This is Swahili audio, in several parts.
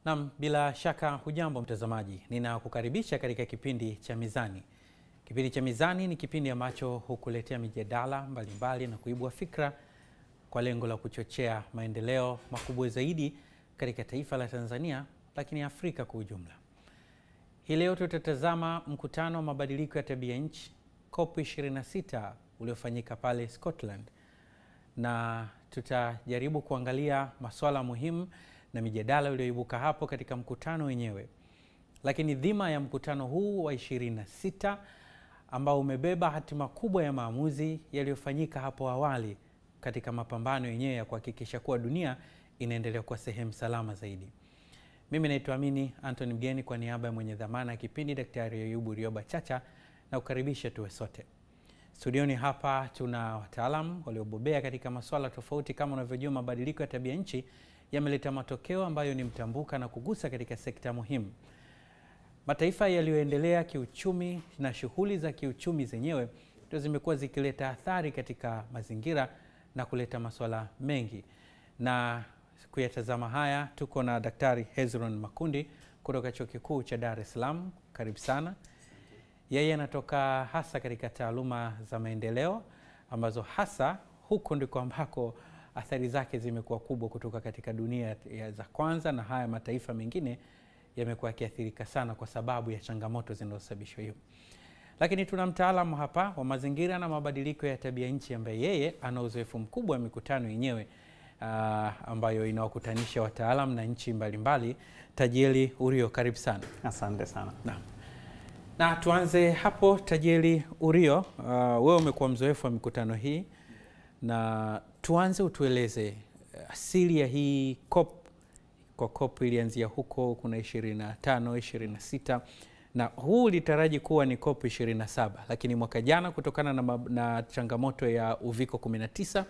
Nam, bila shaka hujambo mtazamaji, ninakukaribisha katika kipindi cha Mizani. Kipindi cha Mizani ni kipindi ambacho hukuletea mijadala mbalimbali na kuibua fikra kwa lengo la kuchochea maendeleo makubwa zaidi katika taifa la Tanzania, lakini Afrika kwa ujumla. Hii leo tutatazama mkutano wa mabadiliko ya tabia nchi COP 26 uliofanyika pale Scotland, na tutajaribu kuangalia masuala muhimu na mijadala iliyoibuka hapo katika mkutano wenyewe. Lakini dhima ya mkutano huu wa 26 ambao umebeba hatima kubwa ya maamuzi yaliyofanyika hapo awali katika mapambano yenyewe ya kuhakikisha kuwa dunia inaendelea kuwa sehemu salama zaidi. Mimi naitwa Amini Anthony Mgeni kwa niaba ya mwenye dhamana ya kipindi Daktari Ayubu Rioba Chacha na kukaribisha tuwe sote. Studioni hapa tuna wataalam waliobobea katika masuala tofauti. Kama unavyojua, mabadiliko ya tabia nchi yameleta matokeo ambayo ni mtambuka na kugusa katika sekta muhimu. Mataifa yaliyoendelea kiuchumi na shughuli za kiuchumi zenyewe ndio zimekuwa zikileta athari katika mazingira na kuleta masuala mengi, na kuyatazama haya tuko na Daktari Hezron Makundi kutoka Chuo Kikuu cha Dar es Salaam. Karibu sana. Yeye anatoka hasa katika taaluma za maendeleo ambazo hasa huko ndiko ambako athari zake zimekuwa kubwa kutoka katika dunia ya za kwanza, na haya mataifa mengine yamekuwa yakiathirika sana kwa sababu ya changamoto zinazosababishwa hiyo. Lakini tuna mtaalamu hapa wa mazingira na mabadiliko ya tabia nchi ambaye yeye ana uzoefu mkubwa wa mikutano yenyewe uh, ambayo inawakutanisha wataalam na nchi mbalimbali. Tajieli Urio, karibu sana. Asante sana. Naam. Na tuanze hapo, Tajieli Urio, uh, wewe umekuwa mzoefu wa mikutano hii na tuanze utueleze asili ya hii COP. Kwa COP ilianzia huko, kuna 25, 26 na huu ulitaraji kuwa ni COP 27, lakini mwaka jana kutokana na, na changamoto ya uviko 19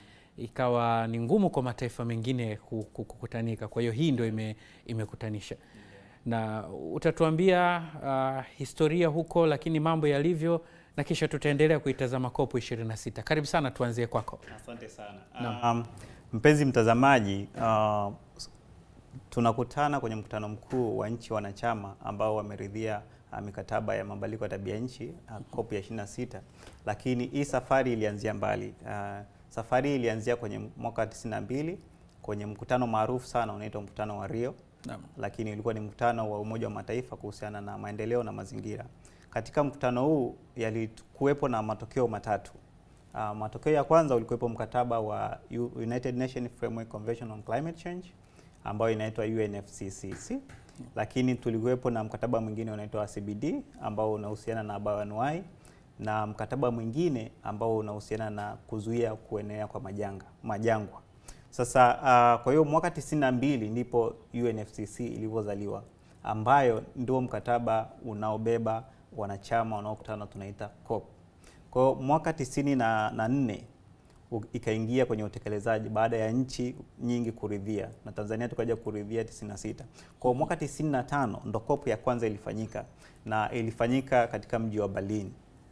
ikawa ni ngumu kwa mataifa mengine kukutanika. Kwa hiyo hii ndio ime, imekutanisha na utatuambia uh, historia huko, lakini mambo yalivyo na kisha tutaendelea kuitazama COP 26. Karibu sana, tuanzie kwako. Asante sana. Um, mpenzi mtazamaji, uh, tunakutana kwenye mkutano mkuu wa nchi wanachama ambao wameridhia uh, mikataba ya mabadiliko ya tabia nchi uh, COP ya 26, lakini hii safari ilianzia mbali. Uh, safari ilianzia kwenye mwaka 92 kwenye mkutano maarufu sana unaitwa mkutano wa Rio. Naam. Lakini ulikuwa ni mkutano wa Umoja wa Mataifa kuhusiana na maendeleo na mazingira. Katika mkutano huu yalikuwepo na matokeo matatu. Uh, matokeo ya kwanza ulikuwepo mkataba wa United Nations Framework Convention on Climate Change ambayo inaitwa UNFCCC, lakini tulikuwepo na mkataba mwingine unaitwa CBD ambao unahusiana na bioanuwai na mkataba mwingine ambao unahusiana na kuzuia kuenea kwa majanga majangwa. Sasa uh, kwa hiyo mwaka 92 ndipo UNFCCC ilivyozaliwa ambayo ndio mkataba unaobeba wanachama wanaokutana tunaita COP. Kwa hiyo mwaka tisini na, na nne ikaingia kwenye utekelezaji baada ya nchi nyingi kuridhia na Tanzania tukaja kuridhia 96. Kwa hiyo mwaka 95 ndo COP ya kwanza ilifanyika na ilifanyika katika mji wa Berlin.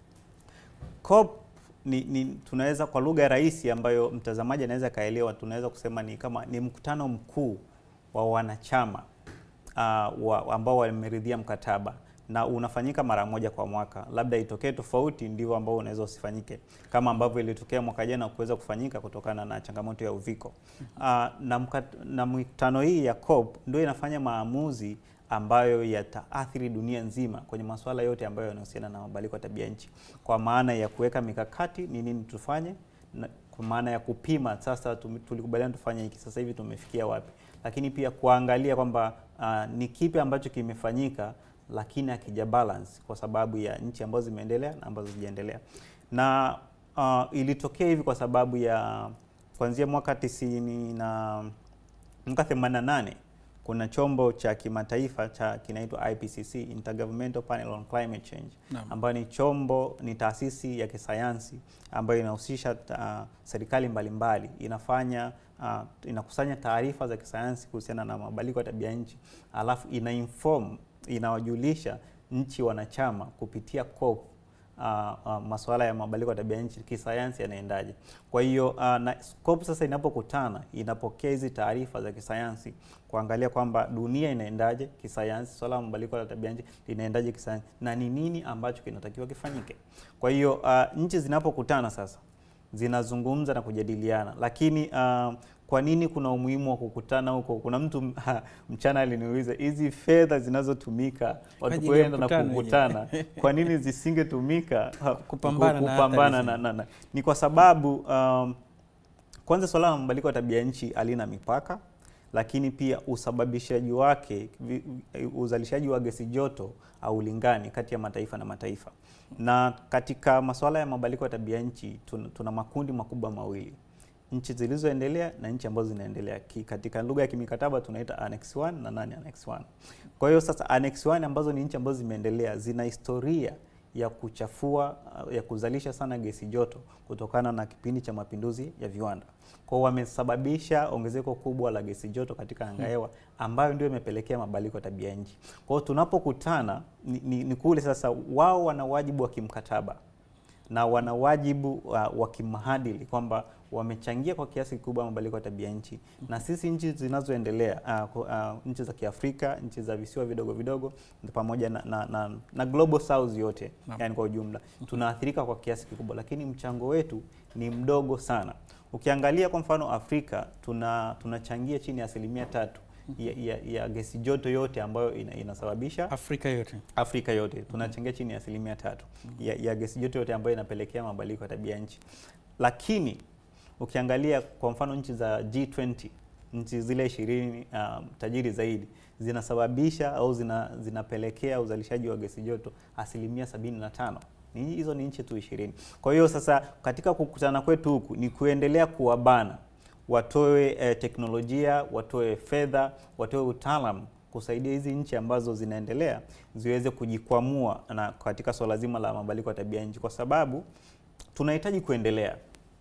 COP ni, ni tunaweza kwa lugha rahisi ambayo mtazamaji anaweza kaelewa, tunaweza kusema ni kama ni mkutano mkuu wa wanachama uh, wa, ambao wameridhia mkataba na unafanyika mara moja kwa mwaka. Labda itokee tofauti, ndivyo ambao unaweza usifanyike, kama ambavyo ilitokea mwaka jana kuweza kufanyika kutokana na changamoto ya uviko. Uh, na, mkat, na mikutano hii ya COP ndio inafanya maamuzi ambayo yataathiri dunia nzima kwenye masuala yote ambayo yanahusiana na mabadiliko ya tabia nchi, kwa maana ya kuweka mikakati, ni nini tufanye, na kwa maana ya kupima, sasa tulikubaliana tufanye hiki, sasa hivi tumefikia wapi, lakini pia kuangalia kwamba uh, ni kipi ambacho kimefanyika lakini akija balance kwa sababu ya nchi ambazo zimeendelea na ambazo zijaendelea. Na uh, ilitokea hivi kwa sababu ya kuanzia mwaka tisini na mwaka 88 kuna chombo cha kimataifa cha kinaitwa IPCC, Intergovernmental Panel on Climate Change, ambayo ni chombo, ni taasisi ya kisayansi ambayo inahusisha uh, serikali mbalimbali, inafanya uh, inakusanya taarifa za kisayansi kuhusiana na mabadiliko ya tabia nchi, alafu ina inform inawajulisha nchi wanachama kupitia COP uh, uh, masuala ya mabadiliko ya tabia nchi kisayansi yanaendaje. Kwa hiyo uh, na scope sasa inapokutana inapokea hizi taarifa za kisayansi kuangalia kwamba dunia inaendaje kisayansi, swala la mabadiliko ya tabia nchi linaendaje kisayansi na ni nini ambacho kinatakiwa kifanyike. Kwa hiyo uh, nchi zinapokutana sasa zinazungumza na kujadiliana, lakini uh, kwa nini kuna umuhimu wa kukutana huko? Kuna mtu ha, mchana aliniuliza hizi fedha zinazotumika watu ajili ya kwenda na mkutano kukutana, kwa nini zisingetumika ha, Kupambana na kupambana athari na, na, na. Ni kwa sababu um, kwanza swala la mabadiliko ya tabia nchi halina mipaka, lakini pia usababishaji wake, vi- uzalishaji wa gesi joto haulingani kati ya mataifa na mataifa. Na katika masuala ya mabadiliko ya tabia nchi tuna, tuna makundi makubwa mawili nchi zilizoendelea na nchi ambazo zinaendelea. Ki- Katika lugha ya kimikataba tunaita Annex 1 na nani Annex 1. Kwa hiyo sasa Annex 1 ambazo ni nchi ambazo zimeendelea zina historia ya kuchafua uh, ya kuzalisha sana gesi joto kutokana na kipindi cha mapinduzi ya viwanda. Kwa hiyo wamesababisha ongezeko kubwa la gesi joto katika anga hewa ambayo ndio imepelekea mabadiliko ya tabia nchi. Kwa hiyo tunapokutana ni, ni, ni kule sasa wao wana wajibu wa kimkataba na wana wajibu wa, wa kimaadili kwamba wamechangia kwa kiasi kikubwa mabadiliko ya tabia nchi, na sisi nchi zinazoendelea uh, ku- uh, nchi za Kiafrika, nchi za visiwa vidogo vidogo pamoja na, na, na, na global south yote Naam. yani kwa ujumla tunaathirika kwa kiasi kikubwa, lakini mchango wetu ni mdogo sana. Ukiangalia kwa mfano Afrika tuna tunachangia chini ya asilimia tatu ya, ya, ya gesi joto yote ambayo ina, inasababisha Afrika yote Afrika yote tunachangia chini ya asilimia tatu ya, ya gesi joto yote ambayo inapelekea mabadiliko ya tabia nchi. Lakini ukiangalia kwa mfano nchi za G20, nchi zile ishirini um, tajiri zaidi zinasababisha au zina, zinapelekea uzalishaji wa gesi joto asilimia sabini na tano. Ni hizo ni nchi tu ishirini. Kwa hiyo sasa katika kukutana kwetu huku ni kuendelea kuwabana watoe eh, teknolojia, watoe fedha, watoe utaalamu kusaidia hizi nchi ambazo zinaendelea ziweze kujikwamua na katika swala zima la mabadiliko ya tabia nchi, kwa sababu tunahitaji kuendelea,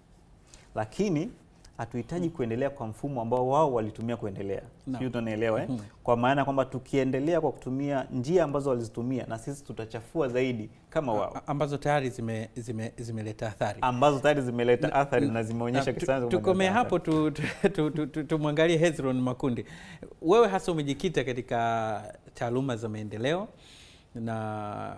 lakini hatuhitaji kuendelea kwa mfumo ambao wao walitumia kuendelea. Naam. Sijui tunanielewa eh? Mhm. Kwa maana kwamba tukiendelea kwa kutumia njia ambazo walizitumia, na sisi tutachafua zaidi kama wao, A- ambazo tayari zime- zime- zimeleta athari. ambazo tayari zimeleta athari na zimeonyesha Na tu- kisayansi kwamba Tukomee zinaleta hapo tu- tu- tu- tu- tu- tumwangalie Hezron Makundi. Wewe hasa umejikita katika taaluma za maendeleo na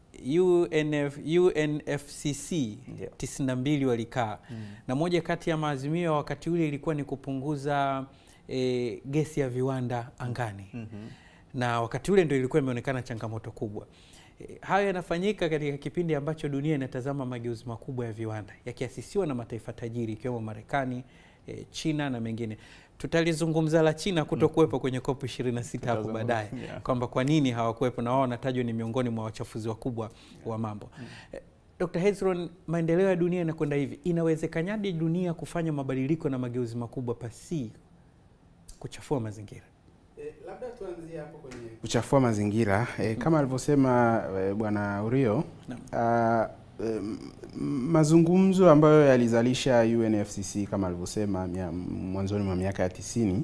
UNF, UNFCC Ndio. 92 walikaa na moja kati ya maazimio ya wakati ule ilikuwa ni kupunguza e, gesi ya viwanda angani Mhm. na wakati ule ndio ilikuwa imeonekana changamoto kubwa. E, hayo yanafanyika katika kipindi ambacho dunia inatazama mageuzi makubwa ya viwanda yakiasisiwa na mataifa tajiri ikiwemo Marekani, e, China na mengine. Tutalizungumza la China kutokuwepo kwenye COP 26 hapo Tutazungumza, baadaye yeah. kwamba kwa nini hawakuwepo na wao wanatajwa ni miongoni mwa wachafuzi wakubwa wa mambo. E, Dr. Hezron, maendeleo ya dunia yanakwenda hivi, inawezekanaje dunia kufanya mabadiliko na mageuzi makubwa pasi kuchafua mazingira? Eh, labda tuanzie hapo kwenye kuchafua mazingira eh, kama alivyosema eh, bwana Urio ah, em, mazungumzo ambayo yalizalisha UNFCCC kama alivyosema mia- mwanzoni mwa miaka ya tisini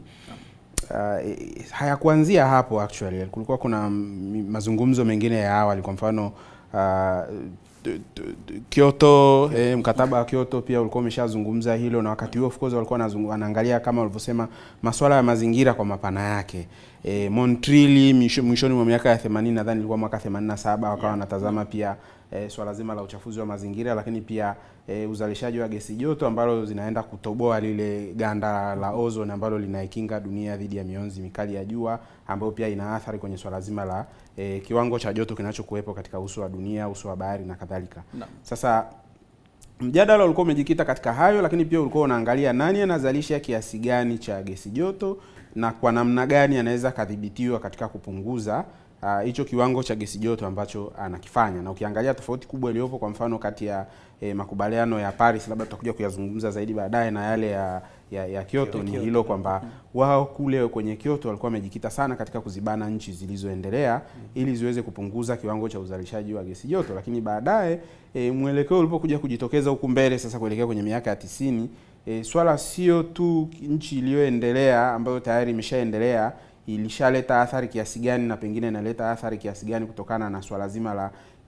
Uh, eh, hayakuanzia hapo actually. Kulikuwa kuna mm, mazungumzo mengine ya awali, kwa mfano uh, t- t- t- Kyoto eh, mkataba wa Kyoto pia ulikuwa umeshazungumza hilo, na wakati huo of course walikuwa wanazungu- wanaangalia kama walivyosema masuala ya mazingira kwa mapana yake. E, Montreal mwisho- mwishoni mwa miaka ya 80 nadhani ilikuwa mwaka 87 wakawa wanatazama pia e, swala zima la uchafuzi wa mazingira, lakini pia e, uzalishaji wa gesi joto ambalo zinaenda kutoboa lile ganda la ozone ambalo linaikinga dunia dhidi ya mionzi mikali ya jua ambayo pia ina athari kwenye swala zima la e, kiwango cha joto kinachokuwepo katika uso wa dunia, uso wa bahari na kadhalika. Naam. Sasa mjadala ulikuwa umejikita katika hayo, lakini pia ulikuwa unaangalia nani anazalisha kiasi gani cha gesi joto na kwa namna gani anaweza kadhibitiwa katika kupunguza ah, hicho kiwango cha gesi joto ambacho anakifanya. Na ukiangalia tofauti kubwa iliyopo kwa mfano kati ya eh, makubaliano ya Paris, labda tutakuja kuyazungumza zaidi baadaye, na yale ya ya, ya Kyoto ni Kyoto. hilo kwamba wao kule kwenye Kyoto walikuwa wamejikita sana katika kuzibana nchi zilizoendelea ili ziweze kupunguza kiwango cha uzalishaji wa gesi joto, lakini baadaye e, mwelekeo ulipokuja kujitokeza huku mbele sasa kuelekea kwenye miaka ya tisini e, swala sio tu nchi iliyoendelea ambayo tayari imeshaendelea ilishaleta athari kiasi gani na pengine inaleta athari kiasi gani kutokana na swala zima la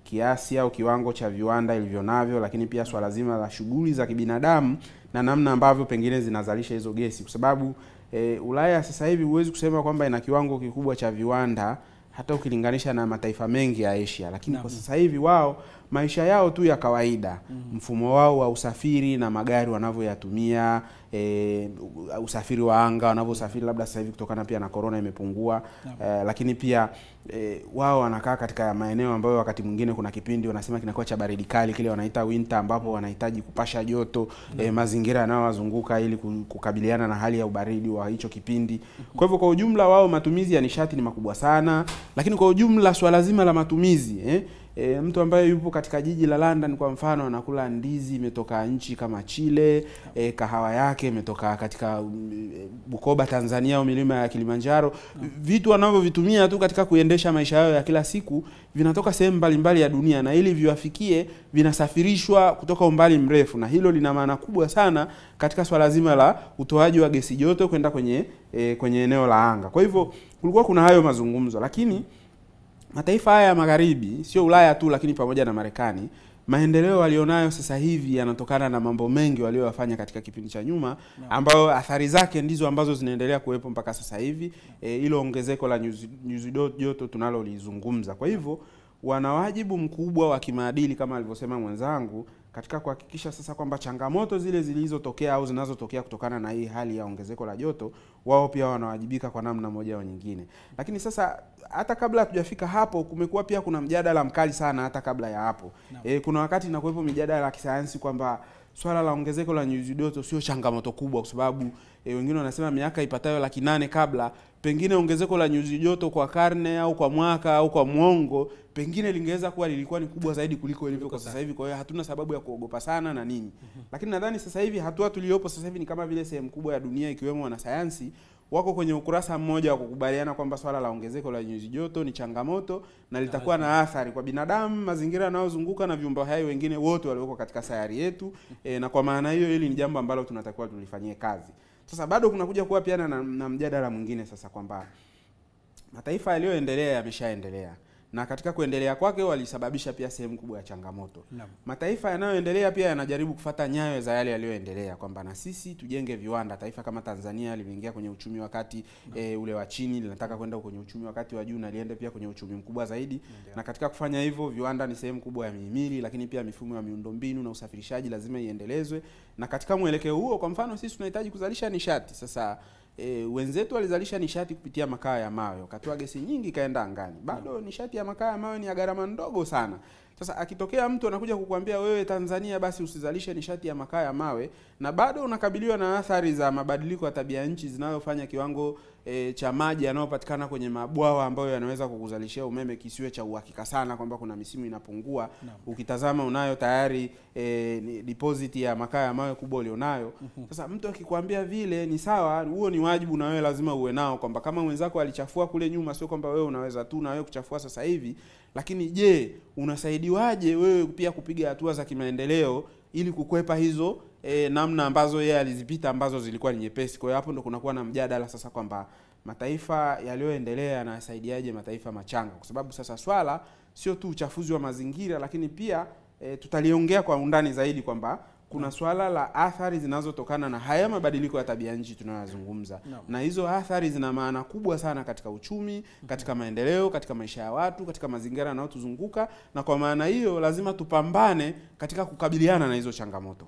kiasi au kiwango cha viwanda ilivyo navyo, lakini pia swala zima la shughuli za kibinadamu na namna ambavyo pengine zinazalisha hizo gesi, kwa sababu e, Ulaya sasa hivi huwezi kusema kwamba ina kiwango kikubwa cha viwanda hata ukilinganisha na mataifa mengi ya Asia, lakini kwa sasa hivi wao maisha yao tu ya kawaida mm. mfumo wao wa usafiri na magari wanavyoyatumia, e, usafiri wa anga wanavyosafiri, labda sasa hivi kutokana pia na corona imepungua e, lakini pia e, wao wanakaa katika maeneo ambayo wakati mwingine kuna kipindi wanasema kinakuwa cha baridi kali, kile wanaita winter, ambapo wanahitaji kupasha joto e, mazingira yanayowazunguka ili kukabiliana na hali ya ubaridi wa hicho kipindi. Kwa hivyo kwa ujumla wao matumizi ya nishati ni makubwa sana, lakini kwa ujumla swala zima la matumizi eh, E, mtu ambaye yupo katika jiji la London kwa mfano anakula ndizi imetoka nchi kama Chile, e, kahawa yake imetoka katika um, Bukoba Tanzania au milima ya Kilimanjaro. Vitu wanavyovitumia tu katika kuendesha maisha yao ya kila siku vinatoka sehemu mbalimbali ya dunia, na ili viwafikie vinasafirishwa kutoka umbali mrefu, na hilo lina maana kubwa sana katika swala zima la utoaji wa gesi joto kwenda kwenye e, kwenye eneo la anga. Kwa hivyo kulikuwa kuna hayo mazungumzo, lakini mataifa haya ya magharibi sio Ulaya tu, lakini pamoja na Marekani, maendeleo walionayo sasa hivi yanatokana na mambo mengi walioyafanya katika kipindi cha nyuma, ambayo athari zake ndizo ambazo zinaendelea kuwepo mpaka sasa hivi, hilo e, ongezeko la nyuzi, nyuzi joto tunalolizungumza. Kwa hivyo wana wajibu mkubwa wa kimaadili kama alivyosema mwenzangu katika kuhakikisha sasa kwamba changamoto zile zilizotokea au zinazotokea kutokana na hii hali ya ongezeko la joto, wao pia wanawajibika kwa namna moja au nyingine. Lakini sasa hata kabla hatujafika hapo, kumekuwa pia kuna mjadala mkali sana hata kabla ya hapo no. E, kuna wakati inakuwepo mijadala ya kisayansi kwamba swala la ongezeko la nyuzi joto sio changamoto kubwa, kwa sababu e, wengine wanasema miaka ipatayo laki nane kabla pengine ongezeko la nyuzi joto kwa karne au kwa mwaka au kwa mwongo pengine lingeweza kuwa lilikuwa ni kubwa zaidi kuliko ilivyo kwa sasa hivi. Kwa hiyo hatuna sababu ya kuogopa sana na nini, mm -hmm. Lakini nadhani sasa hivi hatua tuliyopo sasa hivi ni kama vile sehemu kubwa ya dunia ikiwemo wanasayansi wako kwenye ukurasa mmoja wa kukubaliana kwamba swala la ongezeko la nyuzi joto ni changamoto na litakuwa na athari kwa binadamu, mazingira yanayozunguka na viumbe hai wengine wote walioko katika sayari yetu. E, na kwa maana hiyo hili ni jambo ambalo tunatakiwa tulifanyie kazi. Sasa bado kunakuja kuwa pia na, na mjadala mwingine sasa kwamba mataifa yaliyoendelea yameshaendelea na katika kuendelea kwake walisababisha pia sehemu kubwa ya changamoto. Naam. Mataifa yanayoendelea pia yanajaribu kufata nyayo za yale yaliyoendelea, kwamba na sisi tujenge viwanda. Taifa kama Tanzania limeingia kwenye uchumi wa kati e, ule wa chini, linataka kwenda kwenye uchumi wa kati wa juu na liende pia kwenye uchumi mkubwa zaidi. Na katika kufanya hivyo, viwanda ni sehemu kubwa ya mihimili, lakini pia mifumo ya miundombinu na usafirishaji lazima iendelezwe. Na katika mwelekeo huo, kwa mfano, sisi tunahitaji kuzalisha nishati sasa E, wenzetu walizalisha nishati kupitia makaa ya mawe, wakatoa gesi nyingi ikaenda angani. Bado nishati ya makaa ya mawe ni ya gharama ndogo sana. Sasa akitokea mtu anakuja kukuambia wewe Tanzania basi usizalishe nishati ya makaa ya mawe, na bado unakabiliwa na athari za mabadiliko ya tabia nchi zinazofanya kiwango e, cha maji yanayopatikana kwenye mabwawa ambayo yanaweza kukuzalishia umeme kisiwe cha uhakika sana, kwamba kuna misimu inapungua. No. Ukitazama unayo tayari e, deposit ya makaa ya mawe kubwa ulionayo. Sasa mtu akikwambia vile ni sawa, huo ni wajibu na wewe lazima uwe nao, kwamba kama mwenzako alichafua kule nyuma, sio kwamba wewe unaweza tu na wewe kuchafua sasa hivi. Lakini je, unasaidiwaje wewe pia kupiga hatua za kimaendeleo ili kukwepa hizo e, namna ambazo yeye alizipita ambazo zilikuwa ni nyepesi. Kwa hiyo hapo ndo kunakuwa na mjadala sasa kwamba mataifa yaliyoendelea yanasaidiaje mataifa machanga, kwa sababu sasa swala sio tu uchafuzi wa mazingira, lakini pia e, tutaliongea kwa undani zaidi kwamba kuna swala la athari zinazotokana na haya mabadiliko ya tabia nchi tunayoyazungumza, No. na hizo athari zina maana kubwa sana katika uchumi, katika maendeleo, katika maisha ya watu, katika mazingira yanayotuzunguka, na kwa maana hiyo lazima tupambane katika kukabiliana na hizo changamoto.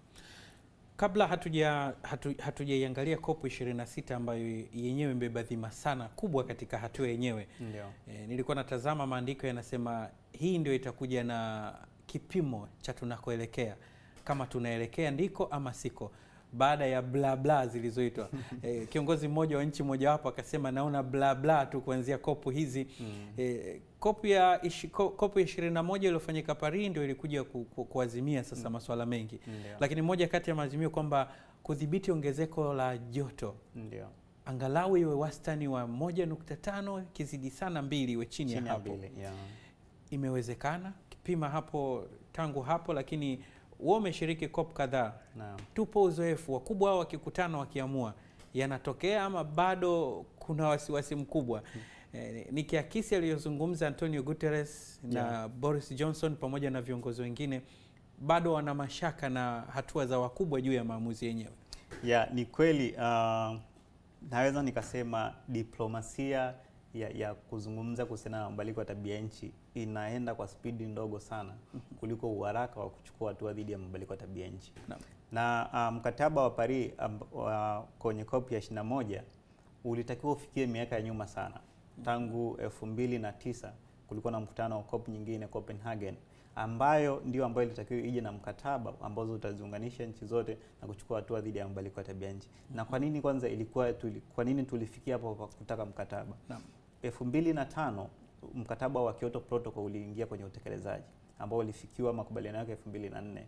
Kabla hatuja hatu, hatujaiangalia COP 26 ambayo yenyewe imebeba dhima sana kubwa katika hatua yenyewe. Ndio. E, nilikuwa natazama maandiko yanasema hii ndio itakuja na kipimo cha tunakoelekea, kama tunaelekea ndiko ama siko, baada ya bla bla zilizoitwa. E, kiongozi mmoja wa nchi mojawapo akasema naona bla bla tu kuanzia kopu hizi e, kopu ya ishi- ko- kopu ya 21 iliyofanyika Paris ndio ilikuja ku, ku, kuazimia sasa masuala mengi, Ndio. lakini moja kati ya maazimio kwamba kudhibiti ongezeko la joto Ndio. angalau iwe wastani wa 1.5 kizidi sana mbili iwe chini, Chini ya ya hapo. mbili. Yeah. Imewezekana kipima hapo tangu hapo, lakini wewe umeshiriki COP kadhaa, Naam. tupo uzoefu, wakubwa hao wakikutana wakiamua yanatokea ama bado kuna wasiwasi mkubwa? eh, nikiakisi aliyozungumza Antonio Guterres na Yeah. Boris Johnson pamoja na viongozi wengine, bado wana mashaka na hatua za wakubwa juu ya maamuzi yenyewe. Ya, ni kweli uh, naweza nikasema diplomasia ya, ya kuzungumza kuhusiana na mabadiliko ya tabia nchi inaenda kwa spidi ndogo sana kuliko uharaka wa kuchukua hatua dhidi ya mabadiliko ya tabia nchi. Naam. Na uh, mkataba wa Paris um, wa, kwenye COP ya 21 ulitakiwa ufikie miaka ya nyuma sana. Tangu elfu mbili na tisa kulikuwa na mkutano wa COP nyingine Copenhagen, ambayo ndio ambayo ilitakiwa ije na mkataba ambazo utaziunganisha nchi zote na kuchukua hatua dhidi ya mabadiliko ya tabia nchi. Na kwa nini kwanza ilikuwa tuli, kwa nini tulifikia hapo kwa kutaka mkataba? Naam. elfu mbili na tano mkataba wa Kyoto Protocol uliingia kwenye utekelezaji ambao ulifikiwa makubaliano yake elfu mbili na nne.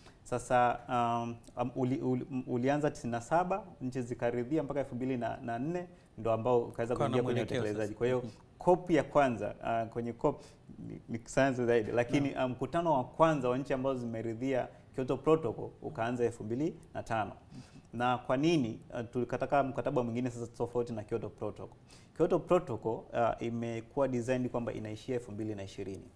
Sasa um, um, uli, uli, ulianza 97 nchi zikaridhia mpaka elfu mbili na, na nne ndo ambao ukaweza Ukawa na kuingia kwenye mwelekeo utekelezaji. sasa. Kwa hiyo COP ya kwanza uh, kwenye COP ni, ni sayansi zaidi, lakini uh, mkutano wa kwanza wa nchi ambazo zimeridhia Kyoto Protocol ukaanza elfu mbili na tano na kwa nini uh, tulikataka mkataba mwingine sasa tofauti na Kyoto Protocol? Kyoto Protocol uh, imekuwa designed kwamba inaishia elfu mbili na ishirini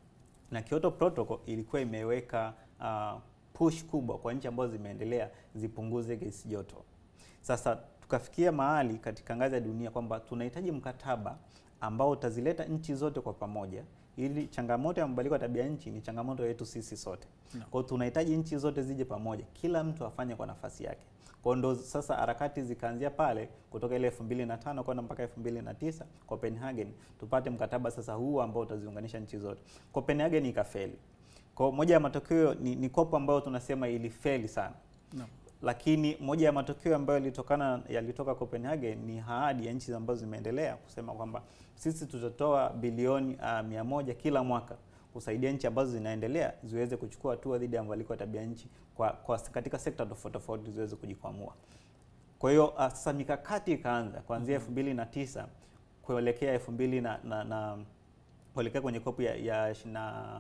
na Kyoto Protocol ilikuwa imeweka uh, push kubwa kwa nchi ambazo zimeendelea zipunguze gesi joto. Sasa tukafikia mahali katika ngazi ya dunia kwamba tunahitaji mkataba ambao utazileta nchi zote kwa pamoja, ili changamoto ya mabadiliko ya tabia nchi ni changamoto yetu sisi sote. No. Kwa hiyo tunahitaji nchi zote zije pamoja, kila mtu afanye kwa nafasi yake. Kwa hiyo ndo sasa harakati zikaanzia pale kutoka ile 2005 kwenda mpaka 2009 Copenhagen, tupate mkataba sasa huu ambao utaziunganisha nchi zote. Copenhagen ikafeli. Kwa hiyo moja ya matokeo ni, ni kopo ambayo tunasema ilifeli sana Naam. lakini moja ya matokeo ambayo yalitokana yalitoka Copenhagen ni ahadi ya nchi ambazo zimeendelea kusema kwamba sisi tutatoa bilioni uh, mia moja kila mwaka kusaidia nchi ambazo zinaendelea ziweze kuchukua hatua dhidi ya mabadiliko ya tabia nchi kwa, kwa katika sekta tofauti tofauti ziweze kujikwamua. Kwa hiyo uh, sasa mikakati ikaanza kuanzia elfu mbili na tisa kuelekea elfu mbili na, na, na kuelekea kwenye kopu ya, ya ishirini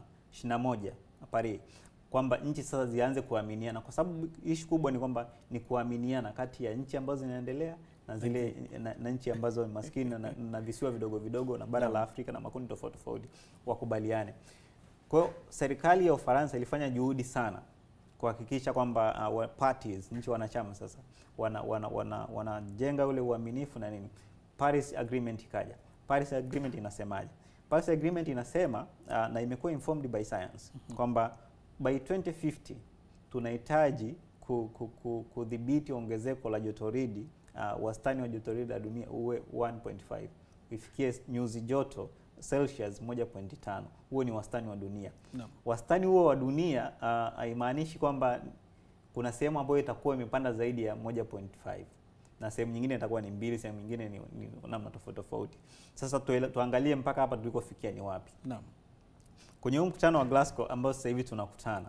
na moja Paris kwamba nchi sasa zianze kuaminiana, kwa sababu ishu kubwa ni kwamba ni kuaminiana kati ya nchi ambazo zinaendelea na zile na, na nchi ambazo ni maskini na, na visiwa vidogo vidogo na bara la Afrika na makundi tofauti tofauti wakubaliane. Kwa hiyo serikali ya Ufaransa ilifanya juhudi sana kuhakikisha kwamba uh, wa- parties nchi wanachama sasa wanajenga wana, wana, wanajenga ule uaminifu na nini. Paris Agreement ikaja. Paris Agreement inasemaje? Paris Agreement inasema uh, na imekuwa informed by science kwamba by 2050 tunahitaji ku- ku- ku- kudhibiti ongezeko la jotoridi uh, wastani wa jotoridi la dunia uwe 1.5 ifikie nyuzi joto Celsius 1.5. Huo ni wastani wa dunia. Naam. Wastani huo wa dunia uh, haimaanishi kwamba kuna sehemu ambayo itakuwa imepanda zaidi ya 1.5 na sehemu nyingine itakuwa ni mbili, sehemu nyingine ni, ni namna tofauti tofauti. Sasa tuele, tuangalie mpaka hapa tulikofikia ni wapi. Naam. Kwenye huu mkutano wa Glasgow ambao sasa hivi tunakutana,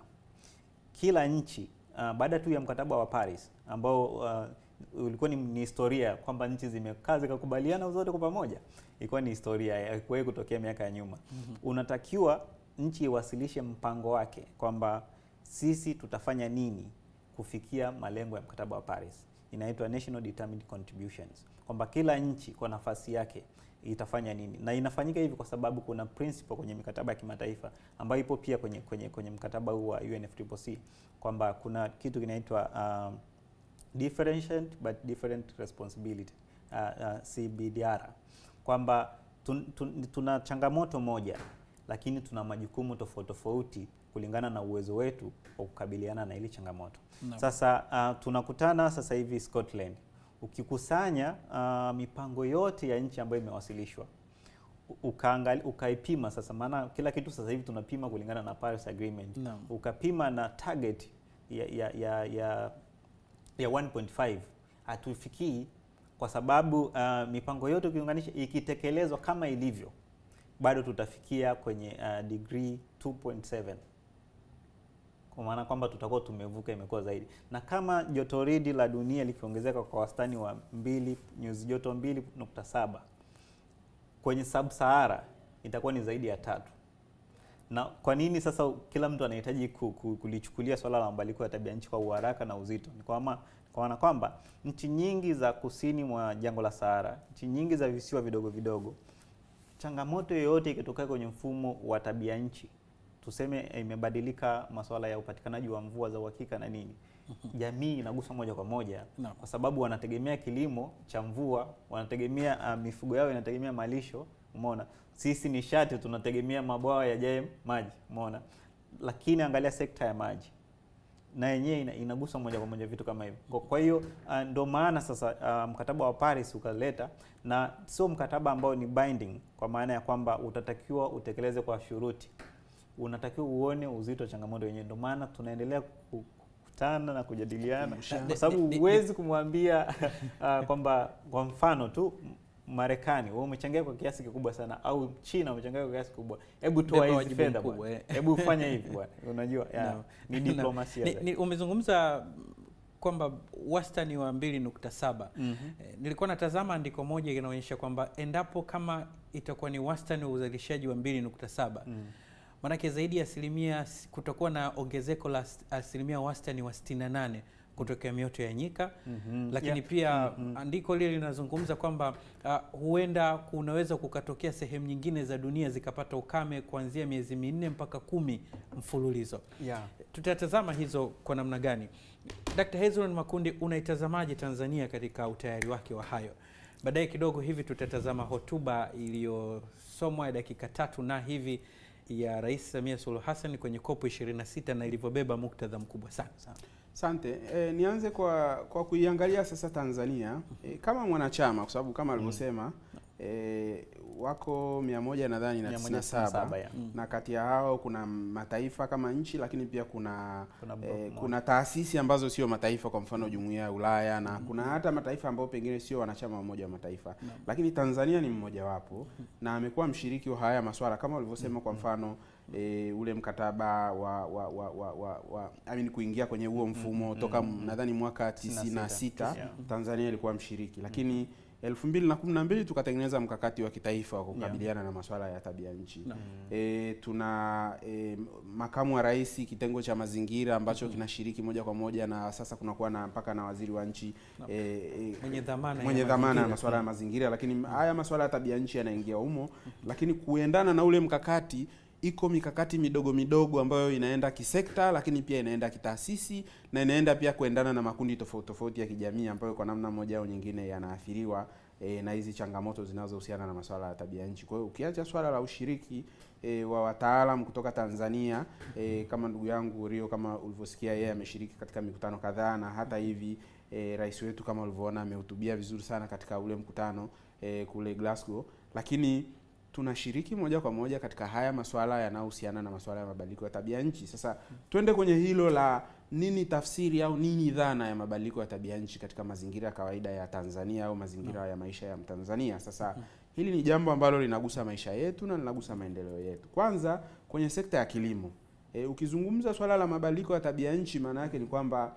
kila nchi uh, baada tu ya mkataba wa Paris ambao uh, ulikuwa ni, ni historia kwamba nchi zimekaa zikakubaliana zote kwa pamoja, ilikuwa ni historia, haikuwahi kutokea miaka ya nyuma. Unatakiwa nchi iwasilishe mpango wake kwamba sisi tutafanya nini kufikia malengo ya mkataba wa Paris. Inaitwa National Determined Contributions, kwamba kila nchi kwa nafasi yake itafanya nini, na inafanyika hivi kwa sababu kuna principle kwenye mikataba ya kimataifa ambayo ipo pia kwenye, kwenye, kwenye mkataba huu wa UNFCCC kwamba kuna kitu kinaitwa um, differentiate but different responsibility uh, uh, CBDR kwamba tun, tun, tuna changamoto moja lakini tuna majukumu tofauti tofauti kulingana na uwezo wetu wa kukabiliana na ile changamoto. Naam. Sasa uh, tunakutana sasa hivi Scotland. Ukikusanya uh, mipango yote ya nchi ambayo imewasilishwa ukaangali, ukaipima sasa, maana kila kitu sasa hivi tunapima kulingana na Paris Agreement Naam. ukapima na target ya ya ya, ya, ya 1.5 hatufikii, kwa sababu uh, mipango yote ukiunganisha ikitekelezwa kama ilivyo, bado tutafikia kwenye uh, degree 2.7 kwa maana kwamba tutakuwa tumevuka, imekuwa zaidi. Na kama jotoridi la dunia likiongezeka kwa wastani wa mbili nyuzi joto 2.7 kwenye sub-Sahara itakuwa ni zaidi ya tatu. Na kwa nini sasa kila mtu anahitaji ku- ku- kulichukulia swala la mabadiliko ya tabia nchi kwa uharaka na uzito? Ni kwa maana kwa maana kwamba nchi nyingi za kusini mwa jangwa la Sahara, nchi nyingi za visiwa vidogo vidogo changamoto yoyote ikitokea kwenye mfumo wa tabia nchi, tuseme imebadilika masuala ya upatikanaji wa mvua za uhakika na nini, jamii inaguswa moja kwa moja Naam. kwa sababu wanategemea kilimo cha mvua, wanategemea uh, mifugo yao inategemea malisho, umeona. Sisi nishati tunategemea mabwawa yajae maji, umeona. Lakini angalia sekta ya maji na yenyewe ina, inagusa moja kwa moja vitu kama hivyo. Kwa- Kwa hiyo uh, ndo maana sasa uh, mkataba wa Paris ukaleta, na sio mkataba ambao ni binding, kwa maana ya kwamba utatakiwa utekeleze kwa shuruti, unatakiwa uone uzito wa changamoto yenyewe. Ndo maana tunaendelea ku- kukutana na kujadiliana, kwa sababu Ni- ni- huwezi kumwambia uh, kwamba kwa mfano tu Marekani wewe umechangia kwa kiasi kikubwa sana, au China umechangia kwa kiasi kikubwa, hebu toa Beba hizi wajibu fedha mkubwa, bwana, eh. hebu fanya hivi bwana, unajua ya, Naam. ni Naam. diplomasia Ni, zaidi. ni, umezungumza kwamba wastani wa 2.7 Mhm. Eh, nilikuwa natazama andiko moja inaonyesha kwamba endapo kama itakuwa ni wastani wa uzalishaji wa 2.7 Mm. maanake zaidi ya asilimia kutakuwa na ongezeko la as- asilimia wastani wa 68 kutokea mioto ya nyika Mhm. lakini Yeah. pia Mhm. andiko lile linazungumza kwamba uh, huenda kunaweza kukatokea sehemu nyingine za dunia zikapata ukame kuanzia miezi minne mpaka kumi mfululizo. Yeah. Tutatazama hizo kwa namna gani. Dr. Hezron Makundi, unaitazamaje Tanzania katika utayari wake wa hayo? Baadaye kidogo hivi tutatazama hotuba iliyosomwa ya dakika tatu na hivi ya Rais Samia Suluhu Hassan kwenye kopo 26 na ilivyobeba muktadha mkubwa sana. Asante. E, nianze kwa kwa kuiangalia sasa Tanzania e, kama mwanachama kwa sababu kama alivyosema e, wako mia moja nadhani na tisini na saba 197, yeah. na kati ya hao kuna mataifa kama nchi, lakini pia kuna Kuna block e, moja. kuna taasisi ambazo sio mataifa, kwa mfano Jumuiya ya Ulaya na kuna hata mataifa ambayo pengine sio wanachama wa Umoja wa Mataifa, lakini Tanzania ni mmojawapo na amekuwa mshiriki wa haya maswala kama ulivyosema, kwa mfano e, ule mkataba wa wa wa wa, wa, wa I mean, kuingia kwenye huo mfumo toka nadhani mwaka 96 Yeah. Tanzania ilikuwa mshiriki, lakini elfu mbili na kumi na mbili tukatengeneza mkakati wa kitaifa wa kukabiliana na masuala ya tabia nchi. E, tuna e, makamu wa rais kitengo cha mazingira ambacho kinashiriki moja kwa moja, na sasa kunakuwa na mpaka na waziri wa nchi e, e, Mwenye dhamana ya mwenye dhamana ya mazingira. masuala ya mazingira, lakini haya masuala ya tabia nchi yanaingia humo, lakini kuendana na ule mkakati iko mikakati midogo midogo ambayo inaenda kisekta, lakini pia inaenda kitaasisi na inaenda pia kuendana na makundi tofauti tofauti ya kijamii ambayo kwa namna moja au nyingine yanaathiriwa e, na hizi changamoto zinazohusiana na masuala ya tabia nchi. Kwa hiyo ukiacha swala la ushiriki e, wa wataalam kutoka Tanzania e, kama ndugu yangu Rio, kama ulivyosikia, yeye ameshiriki katika mikutano kadhaa na hata hivi e, rais wetu kama ulivyoona amehutubia vizuri sana katika ule mkutano e, kule Glasgow, lakini tunashiriki moja kwa moja katika haya masuala yanayohusiana na masuala ya mabadiliko ya tabia nchi. Sasa twende kwenye hilo la nini tafsiri au nini dhana ya mabadiliko ya tabia nchi katika mazingira ya kawaida ya Tanzania au mazingira ya maisha ya Mtanzania. Sasa hili ni jambo ambalo linagusa maisha yetu na linagusa maendeleo yetu. Kwanza kwenye sekta ya kilimo. E, ukizungumza swala la mabadiliko ya tabia nchi maana yake ni kwamba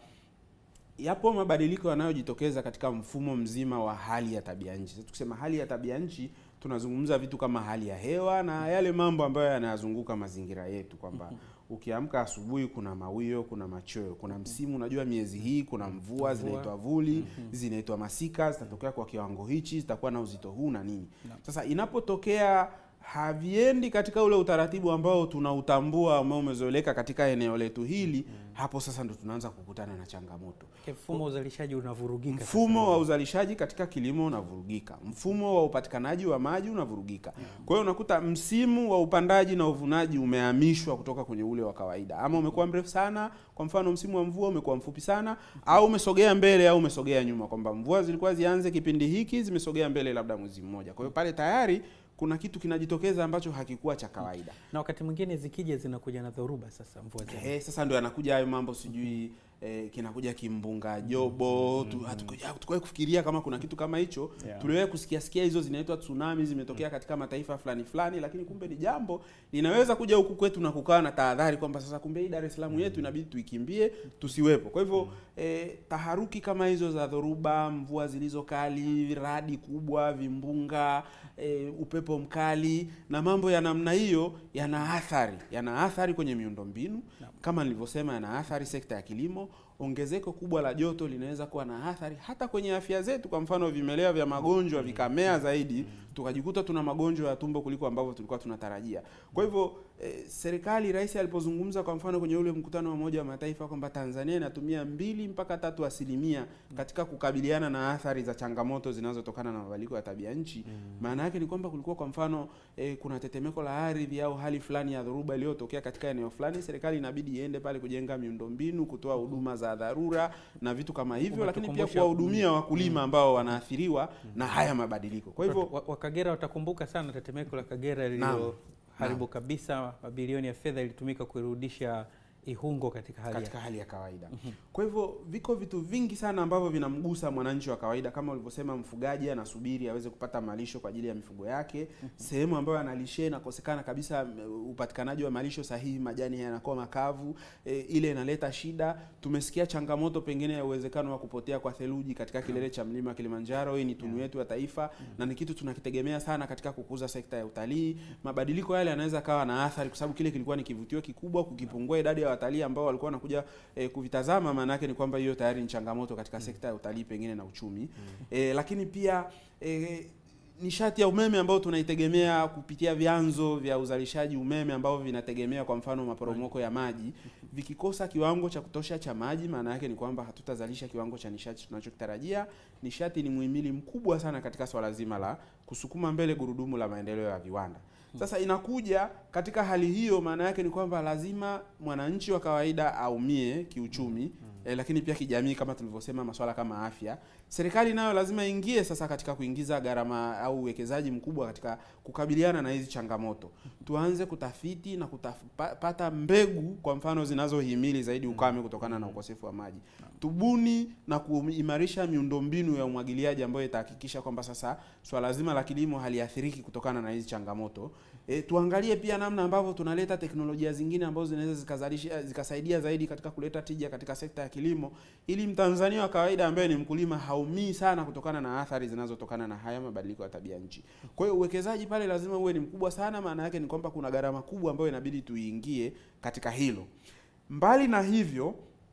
yapo mabadiliko yanayojitokeza katika mfumo mzima wa hali ya tabia nchi. Sasa tukisema hali ya tabia nchi tunazungumza vitu kama hali ya hewa na yale mambo ambayo yanayazunguka mazingira yetu, kwamba ukiamka asubuhi kuna mawio, kuna machweo, kuna msimu. Unajua miezi hii kuna mvua zinaitwa vuli, zinaitwa masika, zitatokea kwa kiwango hichi, zitakuwa na uzito huu na nini. Sasa inapotokea haviendi katika ule utaratibu ambao tunautambua ambao umezoeleka katika eneo letu hili, hapo sasa ndo tunaanza kukutana na changamoto. Mfumo wa uzalishaji unavurugika. sasa. Mfumo wa uzalishaji katika kilimo unavurugika, mfumo wa upatikanaji wa maji unavurugika. Kwa hiyo unakuta msimu wa upandaji na uvunaji umehamishwa kutoka kwenye ule wa kawaida, ama umekuwa mrefu sana. Kwa mfano, msimu wa mvua umekuwa mfupi sana, au umesogea mbele au umesogea nyuma, kwamba mvua zilikuwa zianze kipindi hiki, zimesogea mbele labda mwezi mmoja. Kwa hiyo pale tayari kuna kitu kinajitokeza ambacho hakikuwa cha kawaida. na wakati mwingine zikija zinakuja na dhoruba. Sasa mvua za Eh, sasa ndio yanakuja hayo mambo sijui eh, kinakuja kimbunga jobo tu, hatukuja- hatukuwahi kufikiria kama kuna kitu kama hicho Yeah. tuliwahi kusikia sikia hizo zinaitwa tsunami zimetokea katika mataifa fulani fulani, lakini kumbe ni jambo linaweza kuja huku kwetu na kukaa na tahadhari kwamba sasa kumbe hii Dar es Salaam yetu inabidi tuikimbie tusiwepo. Kwa hivyo eh, taharuki kama hizo za dhoruba, mvua zilizo kali, radi kubwa, vimbunga, eh, upepo mkali na mambo ya namna hiyo yana athari, yana athari kwenye miundombinu kama nilivyosema, yana athari sekta ya kilimo. ongezeko kubwa la joto linaweza kuwa na athari hata kwenye afya zetu. Kwa mfano, vimelea vya magonjwa vikamea zaidi, tukajikuta tuna magonjwa ya tumbo kuliko ambavyo tulikuwa tunatarajia. Kwa hivyo eh, serikali, rais alipozungumza kwa mfano kwenye ule mkutano wa Umoja wa Mataifa kwamba Tanzania inatumia mbili mpaka tatu asilimia katika kukabiliana na athari za changamoto zinazotokana na mabadiliko ya tabia nchi, maana yake ni kwamba kulikuwa kwa mfano eh, kuna tetemeko la ardhi au hali fulani ya dhoruba iliyotokea katika eneo fulani, serikali inabidi iende pale kujenga miundombinu, kutoa huduma za dharura na vitu kama hivyo, lakini pia Umetukumbusha- kuwahudumia wakulima ambao wanaathiriwa na haya mabadiliko. Kwa hivyo Wa- Wakagera watakumbuka sana tetemeko la Kagera lililoharibu kabisa mabilioni ya fedha ilitumika kuirudisha Ihungo katika hali katika ya hali ya kawaida. Kwa hivyo viko vitu vingi sana ambavyo vinamgusa mwananchi wa kawaida, kama ulivyosema, mfugaji anasubiri aweze kupata malisho kwa ajili ya mifugo yake. Sehemu ambayo analishia inakosekana kabisa m- upatikanaji wa malisho sahihi, majani yanakuwa makavu, e, ile inaleta shida. Tumesikia changamoto pengine ya uwezekano wa kupotea kwa theluji katika kilele cha mlima Kilimanjaro. Hii ni tunu yetu ya taifa na ni kitu tunakitegemea sana katika kukuza sekta ya utalii. Mabadiliko yale yanaweza kawa na athari, kwa sababu kile kilikuwa ni kivutio kikubwa. Kukipungua idadi ya watalii ambao walikuwa wanakuja eh, kuvitazama, maana yake ni kwamba hiyo tayari ni changamoto katika sekta ya utalii pengine na uchumi eh, lakini pia eh, nishati ya umeme ambayo tunaitegemea kupitia vyanzo vya uzalishaji umeme ambavyo vinategemea kwa mfano maporomoko ya maji, vikikosa kiwango cha kutosha cha maji, maana yake ni kwamba hatutazalisha kiwango cha nishati tunachokitarajia. Nishati ni muhimili mkubwa sana katika swala zima la kusukuma mbele gurudumu la maendeleo ya viwanda. Sasa inakuja katika hali hiyo, maana yake ni kwamba lazima mwananchi wa kawaida aumie kiuchumi eh, lakini pia kijamii, kama tulivyosema, masuala kama afya. Serikali nayo lazima ingie sasa katika kuingiza gharama au uwekezaji mkubwa katika kukabiliana na hizi changamoto. Tuanze kutafiti na kupata mbegu, kwa mfano zinazohimili zaidi ukame kutokana na ukosefu wa maji. Tubuni na kuimarisha miundombinu ya umwagiliaji ambayo itahakikisha kwamba sasa swala zima la kilimo haliathiriki kutokana na hizi changamoto. E, tuangalie pia namna ambavyo tunaleta teknolojia zingine ambazo zinaweza zikazalisha zikasaidia zaidi katika kuleta tija katika sekta ya kilimo ili Mtanzania wa kawaida ambaye ni mkulima haumii sana kutokana na athari zinazotokana na haya mabadiliko ya tabia nchi. Kwa hiyo uwekezaji pale lazima uwe ni mkubwa sana, maana yake ni kwamba kuna gharama kubwa ambayo inabidi tuiingie katika hilo. Mbali na hivyo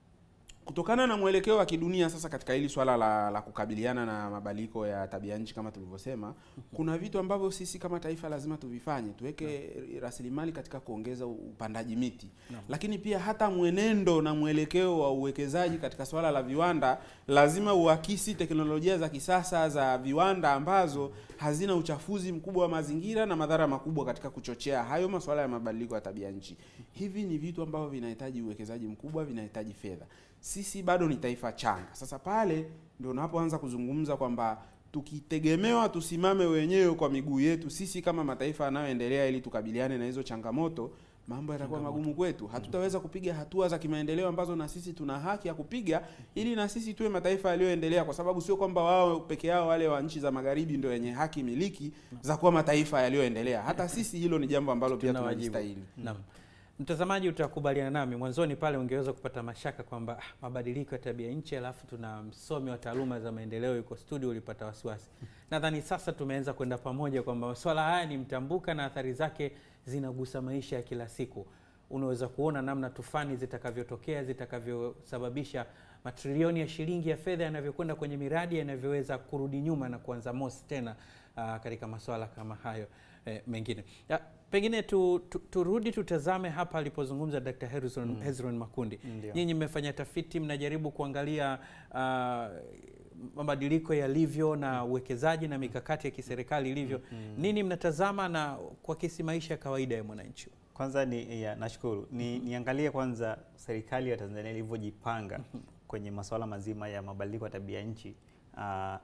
kutokana na mwelekeo wa kidunia sasa katika hili swala la, la kukabiliana na mabadiliko ya tabia nchi kama tulivyosema, kuna vitu ambavyo sisi kama taifa lazima tuvifanye, tuweke rasilimali katika kuongeza upandaji miti No. lakini pia hata mwenendo na mwelekeo wa uwekezaji katika swala la viwanda lazima uakisi teknolojia za kisasa za viwanda ambazo hazina uchafuzi mkubwa wa mazingira na madhara makubwa katika kuchochea hayo masuala ya mabadiliko ya tabia nchi. Hivi ni vitu ambavyo vinahitaji uwekezaji mkubwa, vinahitaji fedha. Sisi bado ni taifa changa. Sasa pale ndio unapoanza kuzungumza kwamba tukitegemewa tusimame wenyewe kwa miguu yetu sisi kama mataifa yanayoendelea ili tukabiliane na hizo changamoto, mambo yatakuwa Changamoto. magumu kwetu. Hatutaweza kupiga hatua za kimaendeleo ambazo na sisi tuna haki ya kupiga ili na sisi tuwe mataifa yaliyoendelea, kwa sababu sio kwamba wao peke yao wale wa nchi za magharibi ndio wenye haki miliki za kuwa mataifa yaliyoendelea. Hata sisi hilo ni jambo ambalo pia Tuna wajibu. tunajistahili. Naam. Mtazamaji, utakubaliana nami mwanzoni pale ungeweza kupata mashaka kwamba ah, mabadiliko ya tabia nchi, alafu tuna msomi wa taaluma za maendeleo yuko studio, ulipata wasiwasi. Nadhani sasa tumeanza kwenda pamoja kwamba masuala haya ni mtambuka na athari zake zinagusa maisha ya kila siku. Unaweza kuona namna tufani zitakavyotokea, zitakavyosababisha matrilioni ya shilingi ya fedha yanavyokwenda kwenye miradi yanavyoweza kurudi nyuma na kuanza mosi tena ah, katika masuala kama hayo eh, mengine ya, pengine tu, tu, turudi tutazame hapa alipozungumza Dr. Hezron, Hezron Makundi. Ndio. Nyinyi mmefanya tafiti, mnajaribu kuangalia ah, mabadiliko yalivyo na uwekezaji na mikakati ya kiserikali ilivyo. Nini mnatazama na kuakisi maisha ya kawaida ya mwananchi? Kwanza ni ya, nashukuru ni, niangalie kwanza serikali ya Tanzania ilivyojipanga kwenye masuala mazima ya mabadiliko ya tabia nchi uh,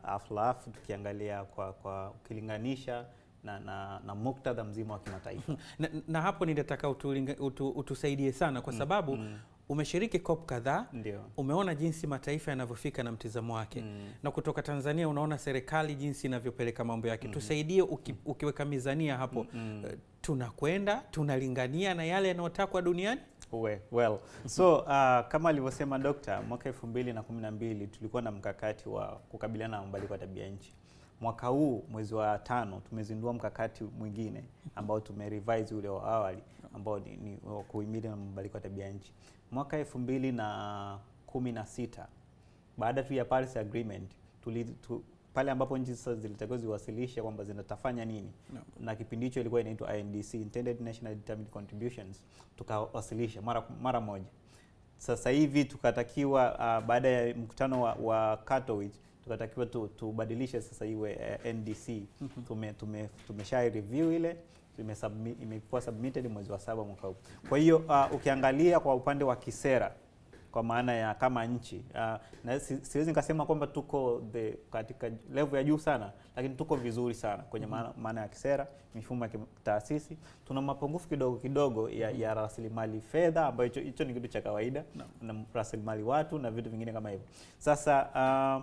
alafu tukiangalia kwa, kwa ukilinganisha na, na, na muktadha mzima wa kimataifa na, na hapo nitataka utulinga- utu, utusaidie sana kwa sababu umeshiriki COP kadhaa ndio umeona jinsi mataifa yanavyofika na mtizamo wake Mm. na kutoka Tanzania unaona serikali jinsi inavyopeleka mambo yake. Tusaidie uki, ukiweka mizania hapo Mm. eh, tunakwenda tunalingania na yale yanayotakwa duniani. We, well so uh, kama alivyosema dokta, mwaka elfu mbili na kumi na mbili tulikuwa na mkakati wa kukabiliana na mabadiliko ya tabia nchi. Mwaka huu mwezi wa tano tumezindua mkakati mwingine ambao tumerevise ule wa awali ambao ni, ni wa kuhimili na mabadiliko ya tabia nchi. Mwaka elfu mbili na kumi na sita baada tu ya Paris Agreement tuli, tu, pale ambapo nchi sasa zilitakiwa ziwasilishe kwamba zinatafanya nini No. na kipindi hicho ilikuwa inaitwa INDC Intended National Determined Contributions tukawasilisha mara mara moja sasa hivi tukatakiwa uh, baada ya mkutano wa, wa Katowice tukatakiwa tu, tubadilishe sasa iwe uh, NDC tume, tume, tumesha review ile tumesubmit- imekuwa submitted mwezi wa saba mwaka huu. Kwa hiyo uh, ukiangalia kwa upande wa kisera kwa maana ya kama nchi uh, na si, siwezi nikasema kwamba tuko the katika level ya juu sana, lakini tuko vizuri sana kwenye maana, maana ya kisera, mifumo ya taasisi. Tuna mapungufu kidogo kidogo ya, ya rasilimali fedha ambayo hicho hicho ni kitu cha kawaida na rasilimali watu na vitu vingine kama hivyo. Sasa uh,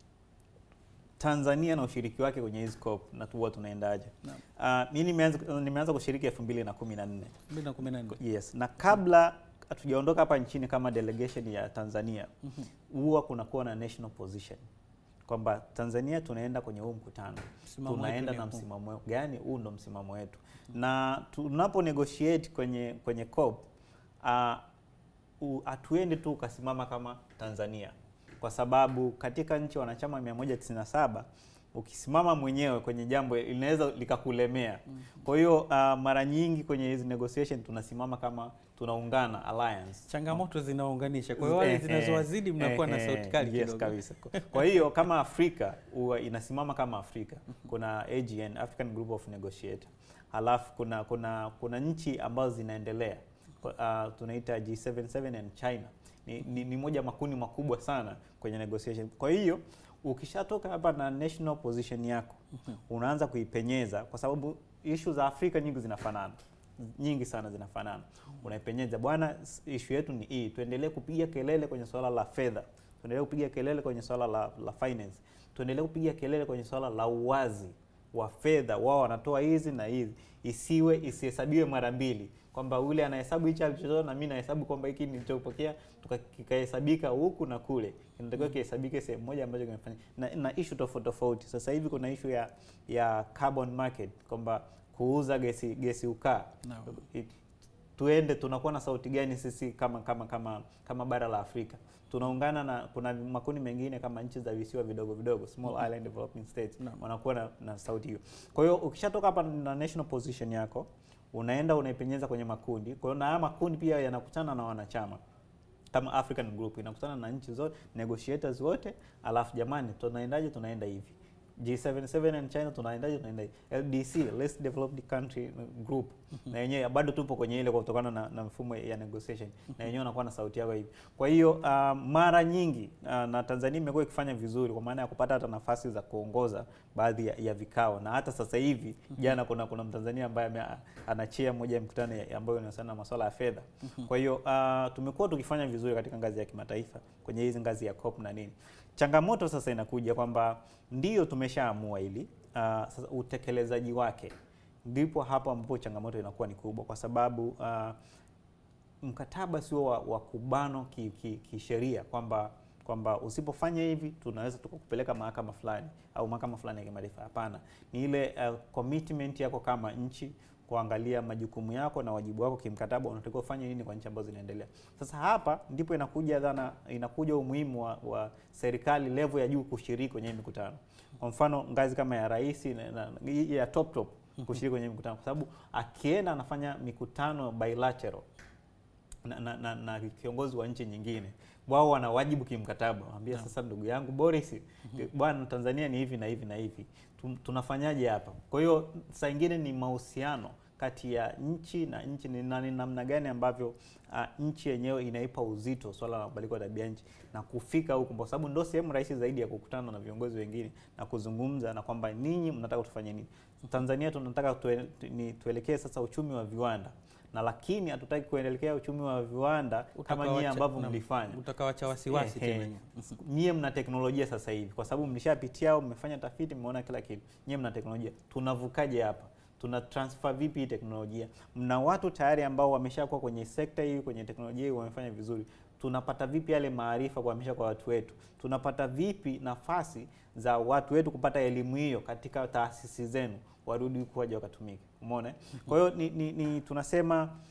Tanzania na ushiriki wake kwenye hizi COP na huwa tunaendaje? Naam. Uh, mimi nimeanza nimeanza kushiriki 2014. 2014. Yes, na kabla hatujaondoka hapa nchini kama delegation ya Tanzania huwa kunakuwa na national position kwamba Tanzania tunaenda kwenye huu mkutano Msimamo tunaenda wetu na ni huu. msimamo gani? Huu ndo msimamo wetu, na tunapo negotiate kwenye kwenye COP uh, u- hatuendi tu ukasimama kama Tanzania, kwa sababu katika nchi wanachama 197 ukisimama mwenyewe kwenye jambo linaweza likakulemea. Kwa hiyo uh, mara nyingi kwenye hizi negotiation tunasimama kama tunaungana alliance Changamoto zinaunganisha. Kwa hiyo wale Eh, zinazowazidi mnakuwa na eh, sauti kali yes, kidogo. kabisa. Kwa hiyo kama Afrika huwa inasimama kama Afrika, kuna AGN, African Group of Negotiator, halafu kuna kuna kuna nchi ambazo zinaendelea uh, tunaita G77 and China ni, ni, ni moja makundi makubwa sana kwenye negotiation. Kwa hiyo ukishatoka hapa na national position yako unaanza kuipenyeza, kwa sababu issue za Afrika nyingi zinafanana nyingi sana zinafanana. Unaipenyeza bwana, s- issue yetu ni hii, tuendelee kupiga kelele kwenye swala la fedha, tuendelee kupiga kelele kwenye swala la, la finance, tuendelee kupiga kelele kwenye swala la uwazi wa fedha. Wao wanatoa hizi na hizi, isiwe isihesabiwe mara mbili, kwamba yule anahesabu hichi alichotoa na mimi nahesabu kwamba hiki nilichopokea tuka- kikahesabika huku na kule, kinatakiwa kihesabike sehemu moja ambacho kimefanya na, na issue tofauti tofauti. Sasa hivi kuna issue ya ya carbon market kwamba kuuza gesi gesi ukaa Naam. It- tuende tunakuwa na sauti gani sisi kama kama kama kama bara la Afrika tunaungana na kuna makundi mengine kama nchi za visiwa vidogo vidogo small island developing states Naam. wanakuwa na, na sauti hiyo kwa hiyo ukishatoka hapa na national position yako unaenda unaipenyeza kwenye makundi kwa hiyo na haya makundi pia yanakutana na wanachama kama African Group inakutana na nchi zote negotiators wote, alafu jamani, tunaendaje? Tunaenda hivi. G77 and China tunaendaje? Tunaenda hivi. LDC Less Developed Country Group na yenyewe bado tupo kwenye ile kwa kutokana na, na mfumo ya negotiation na yenyewe wanakuwa na sauti yao hivi. Kwa hiyo uh, mara nyingi uh, na Tanzania imekuwa ikifanya vizuri kwa maana ya kupata hata nafasi za kuongoza baadhi ya, ya vikao na hata sasa hivi jana kuna kuna Mtanzania ambaye ame- anachia moja ya mkutano ya- ambayo inahusiana na masuala ya fedha. Kwa hiyo uh, tumekuwa tukifanya vizuri katika ngazi ya kimataifa kwenye hizi ngazi ya COP na nini. Changamoto sasa inakuja kwamba ndio tumeshaamua hili uh, sasa utekelezaji wake ndipo hapo ambapo changamoto inakuwa ni kubwa kwa sababu uh, mkataba sio wa, wa kubanwa kisheria ki, kisheria kwamba kwamba usipofanya hivi tunaweza tukakupeleka mahakama fulani au mahakama fulani ya kimataifa. Hapana, ni ile uh, commitment yako kama nchi kuangalia majukumu yako na wajibu wako kimkataba, unatakiwa ufanye nini kwa nchi ambazo zinaendelea. Sasa hapa ndipo inakuja dhana, inakuja umuhimu wa, wa serikali level ya juu kushiriki kwenye hii mikutano. Kwa mfano ngazi kama ya rais na, na, ya top top kushiriki kwenye hii mikutano, kwa sababu akienda anafanya mikutano bilateral na, na, na, na kiongozi wa nchi nyingine, wao wana wajibu kimkataba, waambia sasa, ndugu yangu Boris, bwana, Tanzania ni hivi na hivi na hivi, Tu- tunafanyaje hapa? Kwa hiyo saa ingine ni mahusiano kati ya nchi na nchi, ni na- ni namna gani ambavyo uh, nchi yenyewe inaipa uzito swala la mabadiliko ya tabia nchi na kufika huko, kwa sababu ndio sehemu rahisi zaidi ya kukutana na viongozi wengine na kuzungumza na kwamba ninyi mnataka tufanye nini. Tanzania tunataka tue, ni, tuelekee sasa uchumi wa viwanda na lakini hatutaki kuelekea uchumi wa viwanda kama nyie Utakawacha- ambavyo naam, mlifanya. utakawacha wasiwasi Ehe. tena nyinyi. Nyie mna teknolojia sasa hivi, kwa sababu mlishapitia au mmefanya tafiti, mmeona kila kitu. Nyie mna teknolojia, tunavukaje hapa? Tuna transfer vipi hii teknolojia? Mna watu tayari ambao wameshakuwa kwenye sekta hii, kwenye teknolojia hii, wamefanya vizuri. Tunapata vipi yale maarifa kuhamisha kwa watu wetu? Tunapata vipi nafasi za watu wetu kupata elimu hiyo katika taasisi zenu, warudi huku waje wakatumike? Umeona? eh? Kwa hiyo ni, ni, ni tunasema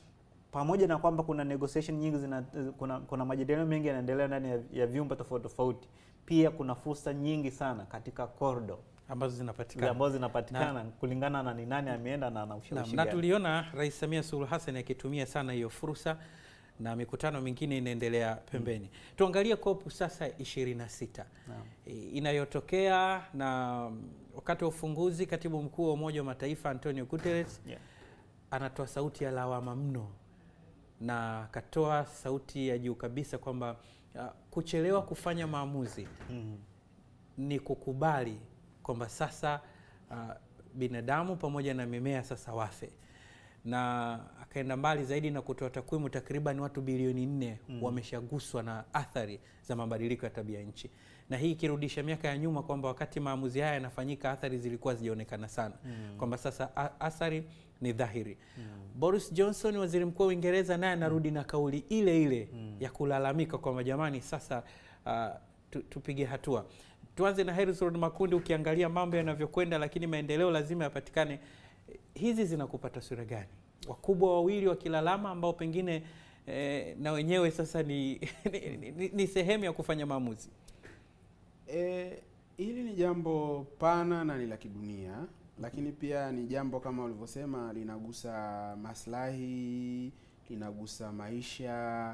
pamoja na kwamba kuna negotiation nyingi zina, kuna, kuna majadiliano mengi yanaendelea ndani ya, ya vyumba tofauti tofauti, pia kuna fursa nyingi sana katika corridor ambazo zinapatikana ambazo zinapatikana kulingana na ni nani ameenda na ana na, ushawishi na gani. tuliona Rais Samia Suluhu Hassan akitumia sana hiyo fursa na mikutano mingine inaendelea pembeni. Tuangalie COP sasa 26 Naam. e, inayotokea na mm, wakati wa ufunguzi, katibu mkuu wa Umoja wa Mataifa Antonio Guterres Yeah. anatoa sauti ya lawama mno na akatoa sauti ya juu kabisa kwamba uh, kuchelewa kufanya maamuzi Mhm. ni kukubali kwamba sasa uh, binadamu pamoja na mimea sasa wafe, na akaenda mbali zaidi na kutoa takwimu, takriban watu bilioni nne wameshaguswa na athari za mabadiliko ya tabia nchi, na hii ikirudisha miaka ya nyuma kwamba wakati maamuzi haya yanafanyika athari zilikuwa zijaonekana sana, kwamba sasa a- athari ni dhahiri. Boris Johnson, waziri mkuu wa Uingereza, naye anarudi na kauli ile ile ya kulalamika kwamba jamani, sasa uh, tu, tupige hatua. Tuanze na Harrison Makundi, ukiangalia mambo yanavyokwenda, lakini maendeleo lazima yapatikane. Hizi zinakupa taswira gani? Wakubwa wawili wakilalama, ambao pengine eh, na wenyewe sasa ni, ni, ni, ni sehemu ya kufanya maamuzi. E, hili ni jambo pana na ni la kidunia, lakini pia ni jambo kama ulivyosema linagusa maslahi, linagusa maisha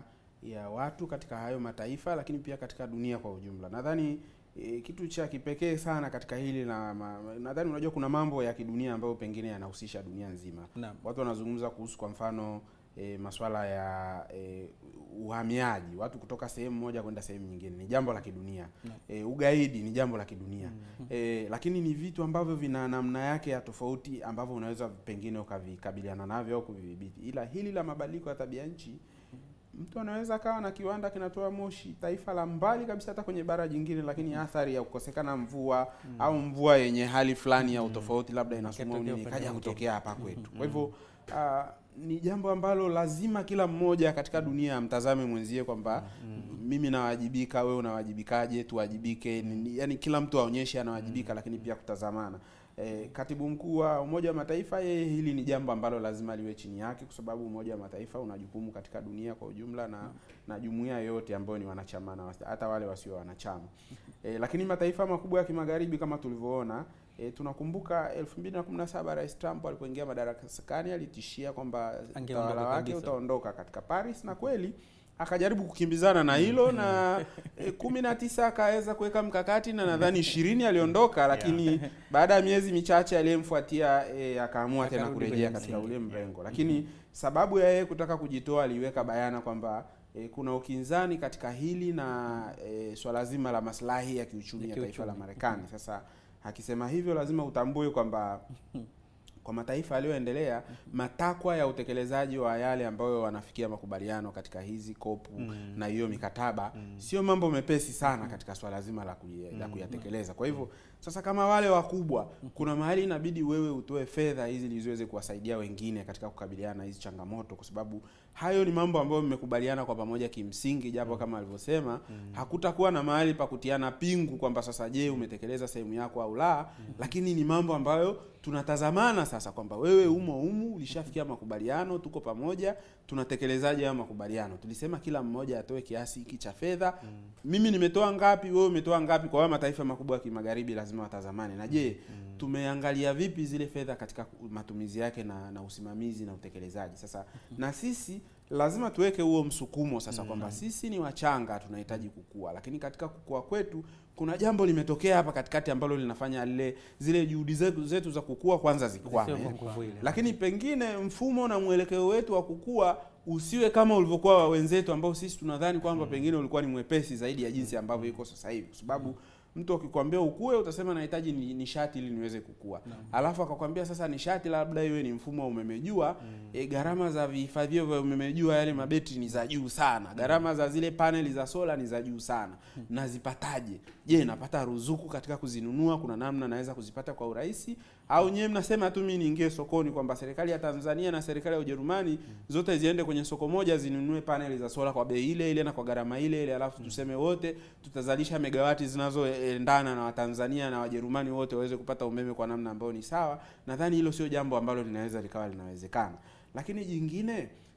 ya watu katika hayo mataifa, lakini pia katika dunia kwa ujumla. Nadhani e, kitu cha kipekee sana katika hili na ma, nadhani unajua kuna mambo ya kidunia ambayo pengine yanahusisha dunia nzima. Naam. Watu wanazungumza kuhusu kwa mfano e, masuala ya e, uhamiaji, watu kutoka sehemu moja kwenda sehemu nyingine, ni jambo la kidunia. E, ugaidi ni jambo la kidunia e, lakini ni vitu ambavyo vina namna yake ya tofauti ambavyo unaweza pengine ukavikabiliana navyo au kuvidhibiti, ila hili la mabadiliko ya tabia nchi mtu anaweza akawa na kiwanda kinatoa moshi taifa la mbali kabisa hata kwenye bara jingine, lakini athari ya kukosekana mvua au mvua yenye hali fulani ya utofauti labda inasumua Ikatokea nini upande ikaja mwingine. kutokea hapa kwetu. Kwa hivyo ah, ni jambo ambalo lazima kila mmoja katika dunia amtazame mwenzie kwamba mimi nawajibika, wewe unawajibikaje, tuwajibike. Ni- ni- Yaani kila mtu aonyeshe anawajibika, lakini pia kutazamana. E, katibu mkuu wa Umoja wa Mataifa yeye hili ni jambo ambalo lazima liwe chini yake, kwa sababu Umoja wa Mataifa una jukumu katika dunia kwa ujumla na na jumuiya yote ambayo ni wanachama na wasi- hata wale wasio wanachama. E, lakini mataifa makubwa ya kimagharibi kama tulivyoona E, tunakumbuka 2017 Rais Trump alipoingia madarakani alitishia kwamba Angeondoka utawala wake kabisa. utaondoka katika Paris na kweli akajaribu kukimbizana na hilo na e, kumi na tisa akaweza kuweka mkakati na nadhani ishirini aliondoka, lakini baada ya miezi michache aliyemfuatia e, akaamua tena Akarudi kurejea kwenye katika msingi. ule mrengo, lakini sababu ya yeye kutaka kujitoa aliweka bayana kwamba e, kuna ukinzani katika hili na e, swala zima la maslahi ya kiuchumi Ya ya taifa la kiuchumi. Marekani. Sasa akisema hivyo lazima utambue kwamba kwa mataifa yaliyoendelea matakwa ya utekelezaji wa yale ambayo wanafikia makubaliano katika hizi kopu na hiyo mikataba sio mambo mepesi sana katika swala zima la, kuya, la kuyatekeleza. Kwa hivyo sasa, kama wale wakubwa, kuna mahali inabidi wewe utoe fedha hizi ili ziweze kuwasaidia wengine katika kukabiliana na hizi changamoto, kwa sababu hayo ni mambo ambayo mmekubaliana kwa pamoja kimsingi, japo kama alivyosema hakutakuwa na mahali pa kutiana pingu kwamba sasa, je, umetekeleza sehemu yako au la, lakini ni mambo ambayo tunatazamana sasa kwamba wewe umo umu, ulishafikia makubaliano, tuko pamoja, tunatekelezaje hayo makubaliano? Tulisema kila mmoja atoe kiasi hiki cha fedha. Mimi nimetoa ngapi, wewe umetoa ngapi? Kwa hayo mataifa makubwa ya kimagharibi lazima watazamane, na je, tumeangalia vipi zile fedha katika matumizi yake na, na usimamizi na utekelezaji. Sasa na sisi lazima tuweke huo msukumo sasa kwamba sisi ni wachanga, tunahitaji kukua, lakini katika kukua kwetu kuna jambo limetokea hapa katikati ambalo linafanya lile zile juhudi zetu, zetu za kukua kwanza zikwame, Sio kwa nguvu ile. lakini pengine mfumo na mwelekeo wetu wa kukua usiwe kama ulivyokuwa wa wenzetu ambao sisi tunadhani kwamba pengine ulikuwa ni mwepesi zaidi ya jinsi ambavyo iko sasa hivi, kwa sababu mtu akikwambia ukue utasema nahitaji ni- nishati ili niweze kukua, alafu akakwambia sasa nishati labda iwe ni mfumo wa umeme jua. E, gharama za vihifadhio vya umeme jua yale mabetri ni za juu sana, gharama za zile paneli za sola ni za juu sana. Nazipataje? Je, napata ruzuku katika kuzinunua? Kuna namna naweza kuzipata kwa urahisi, au nyewe mnasema tu mimi niingie sokoni kwamba serikali ya Tanzania na serikali ya Ujerumani zote ziende kwenye soko moja zinunue paneli za sola kwa bei ile ile na kwa gharama ile ile, alafu tuseme wote tutazalisha megawati zinazoendana na Watanzania na Wajerumani wote waweze kupata umeme kwa namna ambayo ni sawa. Nadhani hilo sio jambo ambalo linaweza likawa linawezekana. Lakini jingine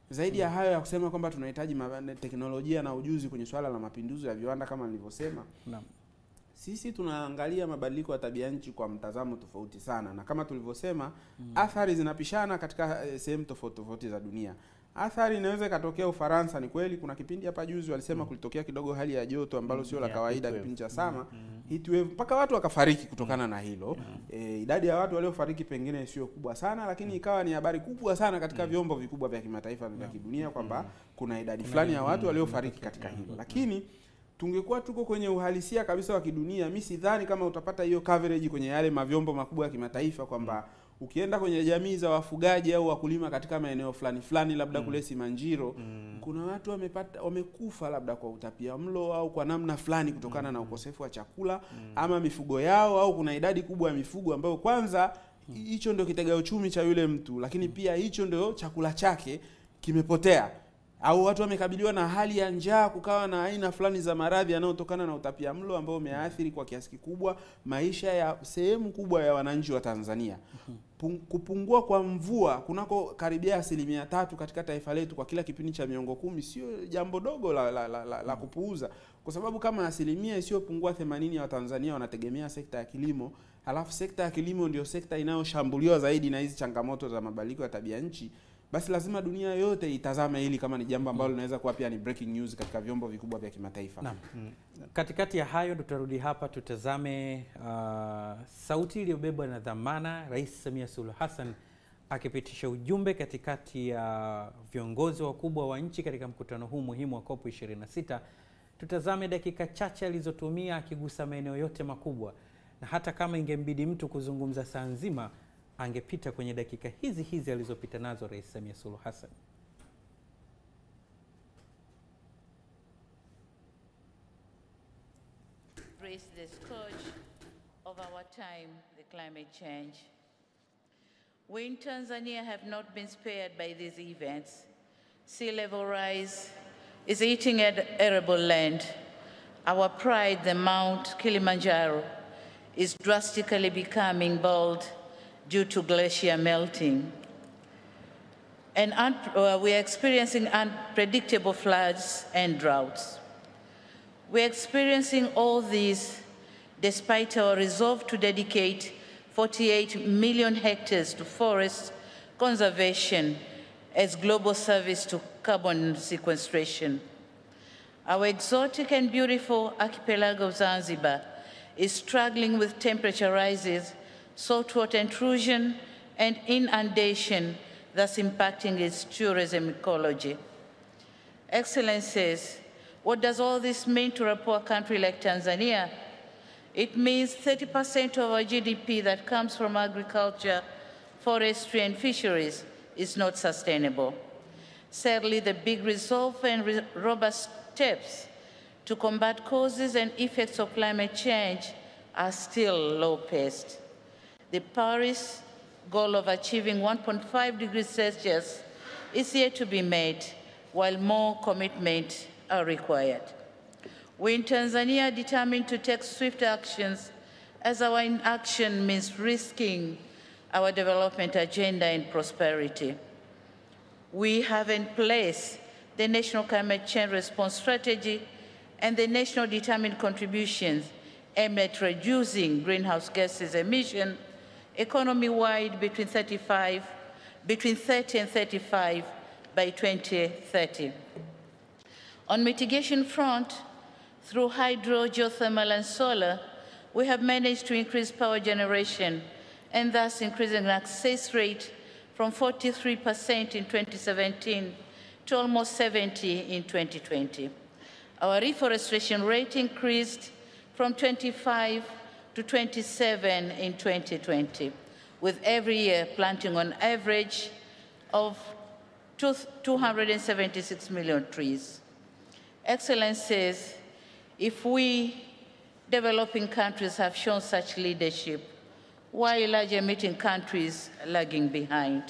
Zaidi ya hayo ya kusema kwamba tunahitaji ma- teknolojia na ujuzi kwenye swala la mapinduzi ya viwanda kama nilivyosema, Naam. sisi tunaangalia mabadiliko ya tabia nchi kwa mtazamo tofauti sana, na kama tulivyosema athari zinapishana katika eh, sehemu tofauti tofauti za dunia. Athari inaweza ikatokea Ufaransa. Ni kweli kuna kipindi hapa juzi walisema kulitokea kidogo hali ya joto ambalo sio la Yeah, kawaida, heat kipindi wave. cha sama heat wave, mpaka watu wakafariki kutokana na hilo. E, idadi ya watu waliofariki pengine sio kubwa sana, lakini ikawa ni habari kubwa sana katika vyombo vikubwa vya kimataifa vya kidunia kwamba kuna idadi fulani ya watu waliofariki katika hilo, lakini tungekuwa tuko kwenye uhalisia kabisa wa kidunia, mi sidhani kama utapata hiyo coverage kwenye yale mavyombo makubwa ya kimataifa kwamba ukienda kwenye jamii za wafugaji au wakulima katika maeneo fulani fulani, labda kule Simanjiro, kuna watu wamepata wamekufa labda kwa utapia mlo au kwa namna fulani kutokana na ukosefu wa chakula ama mifugo yao, au kuna idadi kubwa ya mifugo ambayo kwanza hicho ndio kitega uchumi cha yule mtu, lakini pia hicho ndio chakula chake kimepotea au watu wamekabiliwa na hali ya njaa, kukawa na aina fulani za maradhi yanayotokana na utapia mlo ambao umeathiri kwa kiasi kikubwa maisha ya sehemu kubwa ya wananchi wa Tanzania. Pung, kupungua kwa mvua kunako karibia asilimia tatu katika taifa letu kwa kila kipindi cha miongo kumi sio jambo dogo la, la, la, la, la kupuuza, kwa sababu kama asilimia isiyopungua 80 ya Watanzania wanategemea sekta ya kilimo, halafu sekta ya kilimo ndio sekta inayoshambuliwa zaidi na hizi changamoto za mabadiliko ya tabia nchi basi lazima dunia yote itazame hili kama ni jambo ambalo linaweza kuwa pia ni breaking news katika vyombo vikubwa vya kimataifa. Naam. Katikati ya hayo tutarudi hapa tutazame uh, sauti iliyobebwa na dhamana, Rais Samia Suluhu Hassan akipitisha ujumbe katikati ya viongozi wakubwa wa nchi katika mkutano huu muhimu wa COP 26. Tutazame dakika chache alizotumia akigusa maeneo yote makubwa, na hata kama ingembidi mtu kuzungumza saa nzima angepita kwenye dakika hizi hizi alizopita nazo Rais Samia Suluhu Hassan. Raise the scourge of our time, the climate change. We in Tanzania have not been spared by these events. Sea level rise is eating at arable land. Our pride, the Mount Kilimanjaro, is drastically becoming bald due to glacier melting. And un- uh, we are experiencing unpredictable floods and droughts. We're experiencing all these despite our resolve to dedicate 48 million hectares to forest conservation as global service to carbon sequestration. Our exotic and beautiful archipelago of Zanzibar is struggling with temperature rises, saltwater intrusion, and inundation, thus impacting its tourism ecology. Excellencies, what does all this mean to a poor country like Tanzania? It means 30% of our GDP that comes from agriculture, forestry, and fisheries is not sustainable. Sadly, the big resolve and re- robust steps to combat causes and effects of climate change are still low paced. The Paris goal of achieving 1.5 degrees Celsius is yet to be made, while more commitment are required. We in Tanzania are determined to take swift actions as our inaction means risking our development agenda and prosperity. We have in place the National Climate Change Response Strategy and the National Determined Contributions aimed at reducing greenhouse gases emission economy-wide between 35, between 30 and 35 by 2030. On mitigation front, through hydro, geothermal, and solar, we have managed to increase power generation and thus increasing access rate from 43% in 2017 to almost 70 in 2020. Our reforestation rate increased from 25 to 27 in 2020, with every year planting on average of 276 million trees. Excellencies, if we developing countries have shown such leadership, why large emitting countries lagging behind?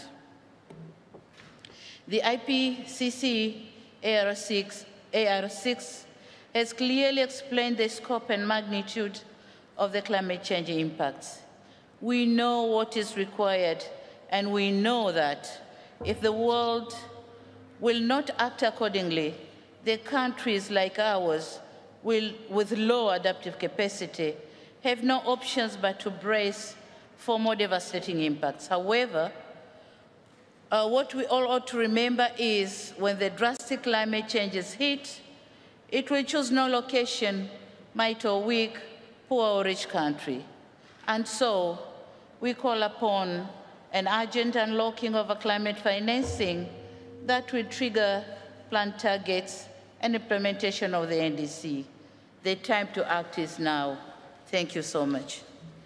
The IPCC AR6, AR6 has clearly explained the scope and magnitude of the climate change impacts. We know what is required, and we know that if the world will not act accordingly, the countries like ours will, with low adaptive capacity have no options but to brace for more devastating impacts. However, uh, what we all ought to remember is when the drastic climate changes hit, it will choose no location, might or weak, poor or rich country. And so we call upon an urgent unlocking of a climate financing that will trigger planned targets and implementation of the NDC. The time to act is now. Thank you so much.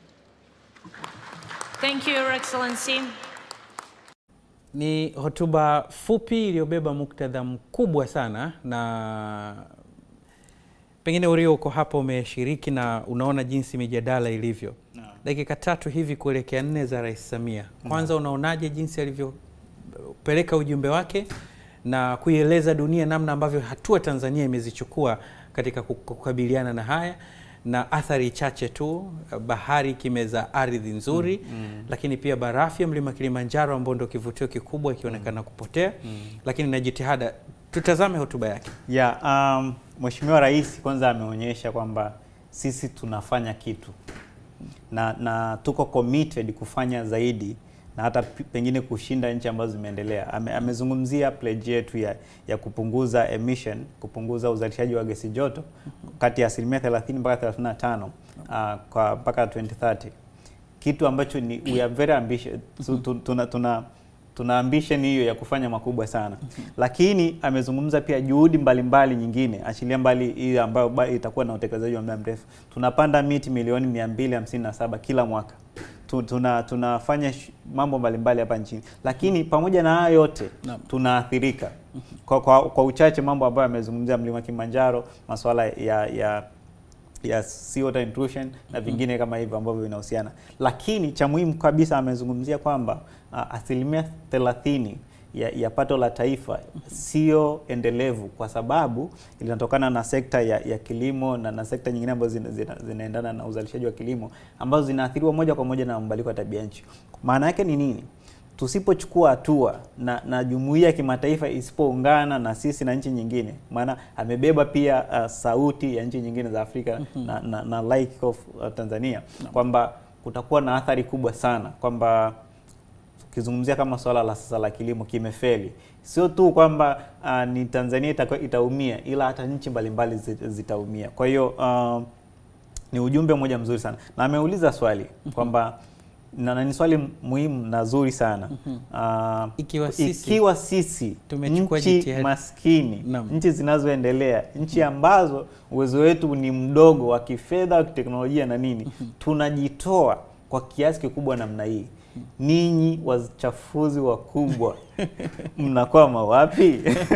Thank you, Your Excellency. Ni hotuba fupi iliyobeba muktadha mkubwa sana, na pengine Urio uko hapa umeshiriki na unaona jinsi mijadala ilivyo. Dakika tatu hivi kuelekea nne za Rais Samia, kwanza unaonaje jinsi alivyopeleka ujumbe wake na kuieleza dunia namna ambavyo hatua Tanzania imezichukua katika kukabiliana na haya na athari chache tu, bahari ikimeza ardhi nzuri mm, mm. Lakini pia barafu ya mlima Kilimanjaro ambao ndio kivutio kikubwa ikionekana kupotea mm. Lakini na jitihada, tutazame hotuba yake ya yeah, um, Mheshimiwa Rais kwanza ameonyesha kwamba sisi tunafanya kitu na, na tuko committed kufanya zaidi na hata pengine kushinda nchi ambazo zimeendelea. Ame, amezungumzia pledge yetu ya, ya kupunguza emission, kupunguza uzalishaji wa gesi joto kati ya asilimia 30 mpaka 35 uh, kwa mpaka 2030, kitu ambacho ni we are very ambitious. Tuna, tuna, tuna ambition hiyo ya kufanya makubwa sana, lakini amezungumza pia juhudi mbalimbali mbali nyingine, achilia mbali hii ambayo itakuwa na utekelezaji wa muda mrefu. Tunapanda miti milioni 257 kila mwaka tuna tunafanya mambo mbalimbali hapa nchini, lakini pamoja na hayo yote no. tunaathirika kwa, kwa, kwa uchache mambo ambayo amezungumzia mlima Kilimanjaro, masuala ya ya ya sea water intrusion na vingine kama hivyo ambavyo vinahusiana, lakini cha muhimu kabisa amezungumzia kwamba uh, asilimia 30 ya, ya pato la taifa sio endelevu kwa sababu linatokana na sekta ya, ya kilimo na, na sekta nyingine ambazo zina, zina, zinaendana na uzalishaji wa kilimo ambazo zinaathiriwa moja kwa moja na mabadiliko ya tabia nchi. Maana yake ni nini? Tusipochukua hatua na, na jumuiya ya kimataifa isipoungana na sisi na nchi nyingine, maana amebeba pia uh, sauti ya nchi nyingine za Afrika mm -hmm. na, na, na like of uh, Tanzania no. kwamba kutakuwa na athari kubwa sana kwamba ukizungumzia kama swala la sasa la kilimo kimefeli, sio tu kwamba uh, ni Tanzania ita, itaumia ila hata nchi mbalimbali zitaumia. Kwa hiyo uh, ni ujumbe mmoja mzuri sana, na ameuliza swali kwamba na ni swali muhimu na zuri sana uh, ikiwa sisi, ikiwa sisi nchi maskini Nam. nchi zinazoendelea nchi ambazo uwezo wetu ni mdogo wa kifedha wa kiteknolojia na nini tunajitoa kwa kiasi kikubwa namna hii ninyi wachafuzi wakubwa mnakwama wapi?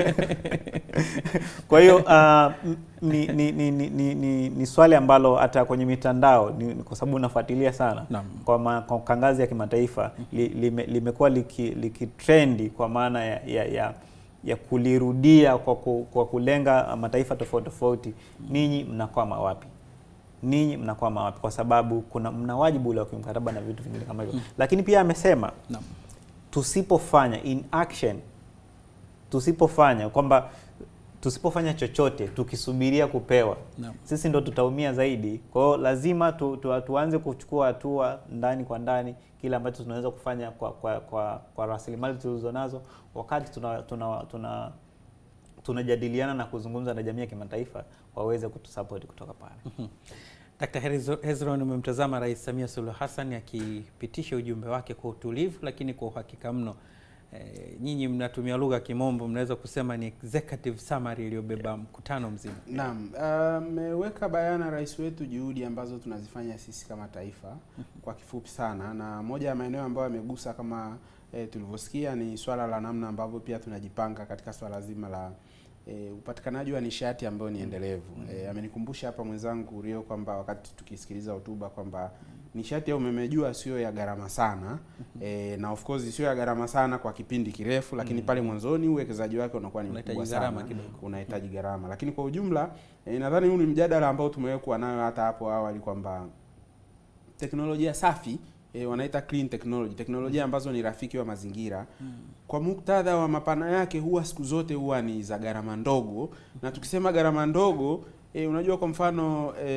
Kwa hiyo uh, ni, ni, ni, ni, ni, ni swali ambalo hata kwenye mitandao ni, kwa sababu unafuatilia sana Naam. kwa, ma, kwa ngazi ya kimataifa li, lime, limekuwa likitrendi liki kwa maana ya, ya, ya ya kulirudia kwa, ku, kwa kulenga mataifa tofauti tofauti, ninyi mnakwama wapi? ninyi mnakwama wapi? Kwa sababu kuna mna wajibu ule wa kimkataba na vitu vingine kama hivyo mm. Lakini pia amesema no. tusipofanya in action, tusipofanya kwamba tusipofanya chochote tukisubiria kupewa no. sisi ndo tutaumia zaidi. Kwa hiyo lazima tu, tu, tuanze kuchukua hatua ndani kwa ndani, kile ambacho tunaweza kufanya kwa, kwa, kwa, kwa rasilimali tulizonazo, wakati tuna, tuna, tuna tunajadiliana na kuzungumza na jamii ya kimataifa waweze kutusupport kutoka pale. Dkt. Hezron, umemtazama Rais Samia Suluhu Hassan akipitisha ujumbe wake kwa utulivu lakini kwa uhakika mno. E, nyinyi mnatumia lugha ya Kimombo, mnaweza kusema ni executive summary iliyobeba mkutano mzima. Naam, ameweka uh, bayana rais wetu juhudi ambazo tunazifanya sisi kama taifa kwa kifupi sana, na moja ya maeneo ambayo amegusa kama e, tulivyosikia ni swala la namna ambavyo pia tunajipanga katika swala zima la E, upatikanaji wa nishati ambayo ni endelevu. Mm. E, amenikumbusha hapa mwenzangu Rio kwamba wakati tukisikiliza hotuba kwamba nishati ya umeme jua sio ya gharama sana. E, na of course sio ya gharama sana kwa kipindi kirefu, lakini pale mwanzoni uwekezaji wake unakuwa ni mkubwa sana, unahitaji gharama. Lakini kwa ujumla e, nadhani huu ni mjadala ambao tumewekwa nayo hata hapo awali kwamba teknolojia safi e, wanaita clean technology, teknolojia ambazo ni rafiki wa mazingira kwa muktadha wa mapana yake huwa siku zote huwa ni za gharama ndogo, na tukisema gharama ndogo e, unajua kwa mfano e,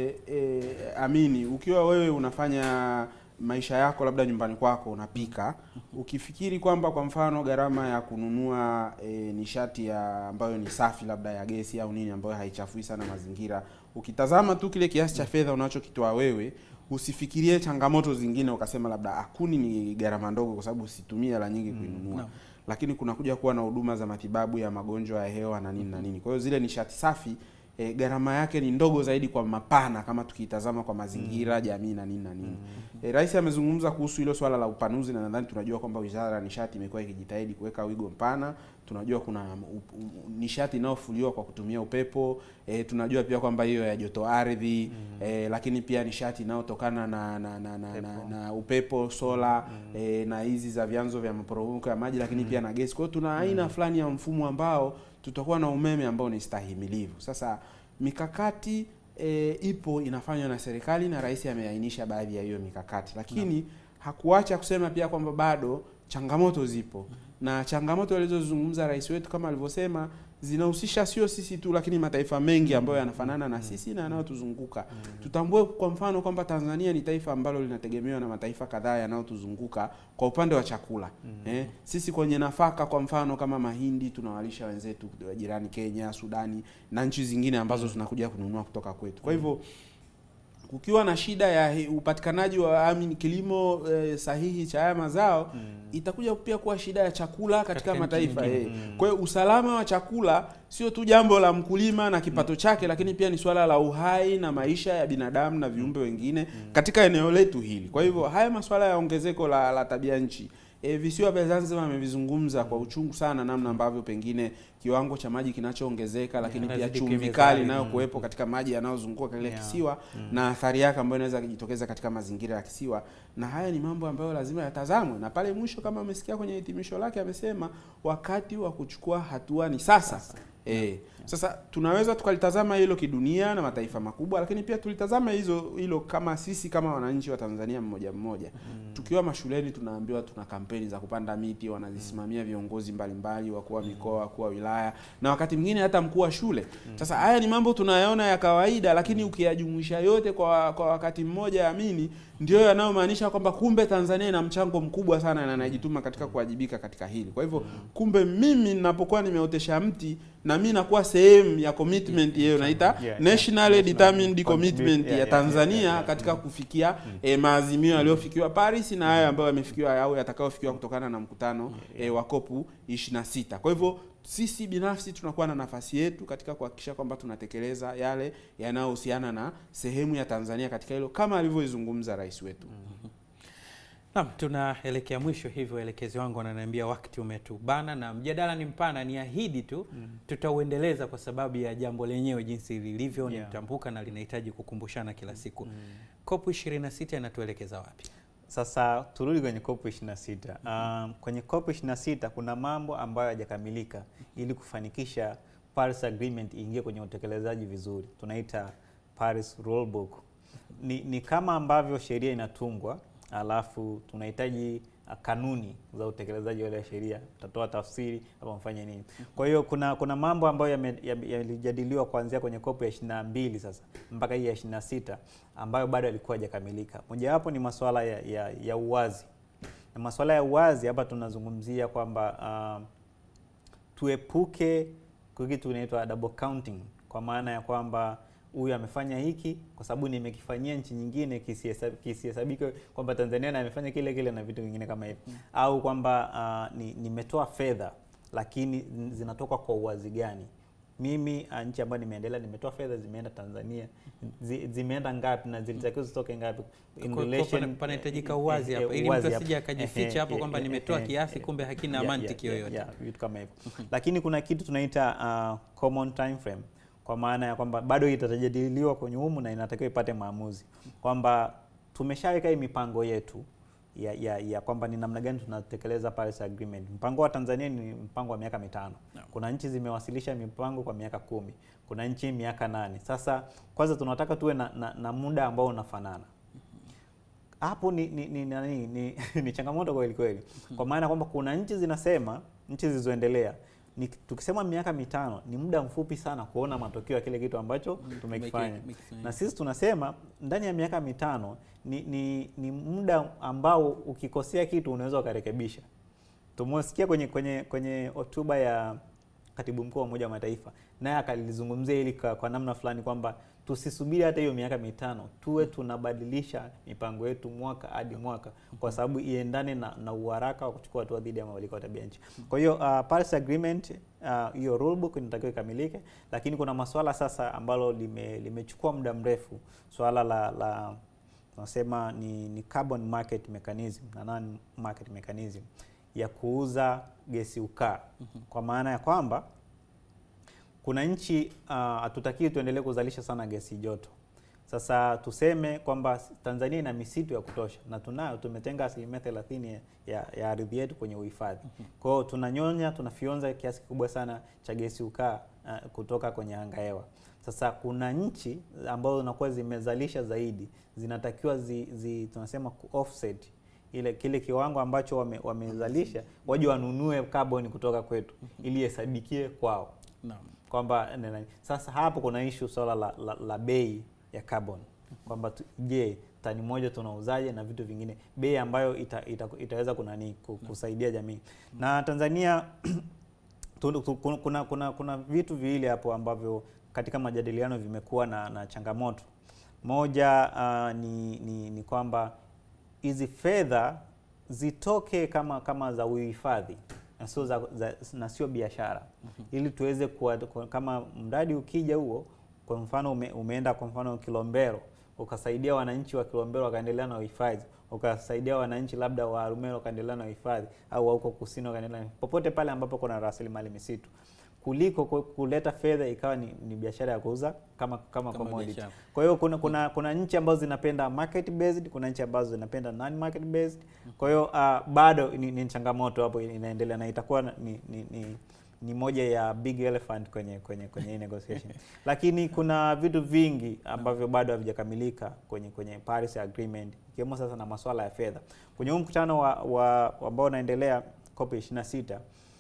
e, Amini, ukiwa wewe unafanya maisha yako labda nyumbani kwako unapika, ukifikiri kwamba kwa mfano gharama ya kununua e, nishati ya ambayo ni safi labda ya gesi au nini ambayo haichafui sana mazingira, ukitazama tu kile kiasi cha fedha unachokitoa wewe usifikirie changamoto zingine ukasema labda akuni ni gharama ndogo kwa sababu usitumie hela nyingi kuinunua naam. lakini kunakuja kuwa na huduma za matibabu ya magonjwa ya hewa na nini na nini. Kwa hiyo zile nishati safi e, gharama yake ni ndogo zaidi kwa mapana kama tukiitazama kwa mazingira, jamii na nini na nini. E, Rais amezungumza kuhusu hilo swala la upanuzi na nadhani tunajua kwamba Wizara ya Nishati imekuwa ikijitahidi kuweka wigo mpana. Tunajua kuna u- u- nishati inayofuliwa kwa kutumia upepo e, tunajua pia kwamba hiyo ya joto ardhi e, lakini pia nishati inayotokana na na, na, na, na, na upepo sola e, na hizi za vyanzo vya maporomoko ya maji lakini pia na gesi. Kwa hiyo tuna aina fulani ya mfumo ambao tutakuwa na umeme ambao ni stahimilivu. Sasa mikakati e, ipo inafanywa na serikali na rais ameainisha baadhi ya hiyo mikakati, lakini hakuacha kusema pia kwamba bado changamoto zipo na changamoto alizozungumza rais wetu kama alivyosema zinahusisha sio sisi tu, lakini mataifa mengi ambayo yanafanana na sisi na yanayotuzunguka. Tutambue kwa mfano kwamba Tanzania ni taifa ambalo linategemewa na mataifa kadhaa yanayotuzunguka kwa upande wa chakula. Eh, sisi kwenye nafaka kwa mfano kama mahindi tunawalisha wenzetu wa jirani Kenya, Sudani na nchi zingine ambazo tunakuja kununua kutoka kwetu. Kwa hivyo kukiwa na shida ya hi- upatikanaji wa amin kilimo eh, sahihi cha haya mazao itakuja pia kuwa shida ya chakula katika, Katika nchi mataifa nyingine. eh. Kwa hiyo usalama wa chakula sio tu jambo la mkulima na kipato chake, lakini pia ni swala la uhai na maisha ya binadamu na viumbe wengine katika eneo letu hili. Kwa hivyo haya masuala ya ongezeko la, la tabia nchi E, visiwa vya Zanzibar amevizungumza kwa uchungu sana, namna ambavyo pengine kiwango cha maji kinachoongezeka, lakini pia inazidi chumvi kuimezali. kali inayokuwepo katika maji yanayozunguka kile Yeah. kisiwa na athari yake ambayo inaweza kujitokeza katika mazingira ya kisiwa, na haya ni mambo ambayo lazima yatazamwe. Na pale mwisho, kama amesikia kwenye hitimisho lake, amesema wakati wa kuchukua hatua ni sasa. Eh, sasa tunaweza tukalitazama hilo kidunia na mataifa makubwa, lakini pia tulitazama hizo hilo kama sisi kama wananchi wa Tanzania mmoja mmoja. Tukiwa mashuleni tunaambiwa tuna kampeni za kupanda miti, wanazisimamia viongozi mbalimbali, wakuu wa mikoa, wakuu wa wilaya na wakati mwingine hata mkuu wa shule. Sasa haya ni mambo tunayaona ya kawaida, lakini ukiyajumuisha yote kwa kwa wakati mmoja, amini, ndio yanayomaanisha kwamba kumbe Tanzania ina mchango mkubwa sana na inajituma katika kuwajibika katika hili. Kwa hivyo kumbe mimi ninapokuwa nimeotesha mti na mimi nakuwa sehemu ya commitment hiyo naita Yeah, yeah. nationally determined National commitment Contribute- yeah, ya yeah, Tanzania yeah, yeah. katika kufikia eh, maazimio yaliyofikiwa Paris na hayo ambayo yamefikiwa au yatakayofikiwa kutokana na mkutano eh, wa COP 26. Kwa hivyo sisi binafsi tunakuwa na nafasi yetu katika kuhakikisha kwamba tunatekeleza yale yanayohusiana na sehemu ya Tanzania katika hilo kama alivyoizungumza rais wetu. Naam, tunaelekea mwisho, hivyo elekezi wangu wananiambia wakati umetubana na mjadala ni mpana. Ni ahidi tu tutauendeleza kwa sababu ya jambo lenyewe jinsi lilivyo ni Yeah. mtambuka na linahitaji kukumbushana kila siku. COP 26 inatuelekeza wapi? Sasa turudi kwenye COP 26. Um, kwenye COP 26 kuna mambo ambayo hayajakamilika ili kufanikisha Paris Agreement iingie kwenye utekelezaji vizuri, tunaita Paris Rulebook. Ni, ni kama ambavyo sheria inatungwa alafu tunahitaji uh, kanuni za utekelezaji wa ile sheria, tutatoa tafsiri hapa mfanye nini. Kwa hiyo kuna kuna mambo ambayo yame- yame- yalijadiliwa kuanzia kwenye COP ya 22 sasa mpaka hii ya 26 ambayo bado yalikuwa hajakamilika. Mojawapo ni masuala ya, ya, ya uwazi na masuala ya uwazi hapa tunazungumzia kwamba um, tuepuke kwa kitu kinaitwa double counting, kwa maana ya kwamba huyu amefanya hiki kwa sababu nimekifanyia nchi nyingine, kisihesab- kisihesabike kwamba Tanzania na amefanya kile kile na vitu vingine kama hivi, au kwamba uh, ni, nimetoa fedha lakini zinatoka kwa uwazi gani? Mimi uh, nchi ambayo nimeendelea nimetoa fedha zimeenda Tanzania, zi, zimeenda ngapi na zilitakiwa zitoke ngapi? In Kwa- kwa relation- pana- panahitajika uwazi eh, hapa, eh, ili uwazi mtu hapa. asije akajificha Ehe, hapo eh, kwamba eh, nimetoa eh, kiasi, eh, kumbe hakina yeah, mantiki yeah, yoyote. yeah, vitu kama hivyo lakini kuna kitu tunaita uh, common time frame kwa maana ya kwamba bado itajadiliwa kwenye humu na inatakiwa ipate maamuzi kwamba tumeshaweka hii mipango yetu ya, ya, ya kwamba ni namna gani tunatekeleza Paris Agreement. Mpango wa Tanzania ni mpango wa miaka mitano. Kuna nchi zimewasilisha mipango kwa miaka kumi, kuna nchi miaka nane. Sasa kwanza tunataka tuwe na, na, na muda ambao unafanana hapo ni ni ni, ni, ni, ni changamoto kweli kweli, kwa maana kwamba kuna nchi zinasema, nchi zilizoendelea ni, tukisema miaka mitano ni muda mfupi sana kuona matokeo ya kile kitu ambacho tumekifanya, tumekifanya. na sisi tunasema ndani ya miaka mitano ni, ni, ni muda ambao ukikosea kitu unaweza ukarekebisha. Tumesikia kwenye kwenye kwenye hotuba ya katibu mkuu wa Umoja wa Mataifa, naye akalizungumzia hili kwa, kwa namna fulani kwamba tusisubiri hata hiyo miaka mitano, tuwe tunabadilisha mipango yetu mwaka hadi mwaka, kwa sababu iendane na, na uharaka wa kuchukua hatua dhidi ya mabadiliko ya tabia nchi. Kwa hiyo uh, Paris Agreement uh, hiyo rule book inatakiwa ikamilike, lakini kuna masuala sasa ambalo lime, limechukua muda mrefu, swala la, la tunasema ni, ni carbon market mechanism na non market mechanism ya kuuza gesi ukaa, kwa maana ya kwamba kuna nchi hatutakiwi tuendelee kuzalisha sana gesi joto. Sasa tuseme kwamba Tanzania ina misitu ya kutosha na tunayo, tumetenga asilimia thelathini ya, ya ardhi yetu kwenye uhifadhi. Kwa hiyo tunanyonya, tunafyonza kiasi kikubwa sana cha gesi ukaa uh, kutoka kwenye anga hewa. Sasa kuna nchi ambazo zinakuwa zimezalisha zaidi, zinatakiwa zi, zi, tunasema ku offset ile kile kiwango ambacho wame, wamezalisha waje wanunue carbon kutoka kwetu ili ihesadikie kwao Naam. kwamba nena- sasa hapo kuna issue swala la, la, la bei ya carbon kwamba tu- je tani moja tunauzaje na vitu vingine bei ambayo ita, ita, itaweza kunani ku- kusaidia jamii na Tanzania tu- tu- kuna, kuna, kuna, kuna vitu viwili hapo ambavyo katika majadiliano vimekuwa na, na changamoto moja uh, ni, ni, ni kwamba hizi fedha zitoke kama kama za uhifadhi na sio za, za, na sio biashara ili tuweze kuwa, kwa- kama mradi ukija huo kwa mfano ume, umeenda kwa mfano Kilombero ukasaidia wananchi wa Kilombero wakaendelea na uhifadhi ukasaidia wananchi labda wa Arumeru wakaendelea na uhifadhi au wa huko kusini wakaendelea na- popote pale ambapo kuna rasilimali misitu kuliko ku- kuleta fedha ikawa ni, ni biashara ya kuuza kama kama, Kama commodity. biashara. Kwa hiyo kuna kuna kuna nchi ambazo zinapenda market based, kuna nchi ambazo zinapenda non market based. Kwa hiyo uh, bado ni, ni changamoto hapo inaendelea na itakuwa na- ni, ni, ni, ni moja ya big elephant kwenye kwenye kwenye hii negotiation. Lakini kuna vitu vingi ambavyo bado havijakamilika kwenye kwenye Paris Agreement ikiwemo sasa na masuala ya fedha. Kwenye huu mkutano wa, wa ambao unaendelea COP 26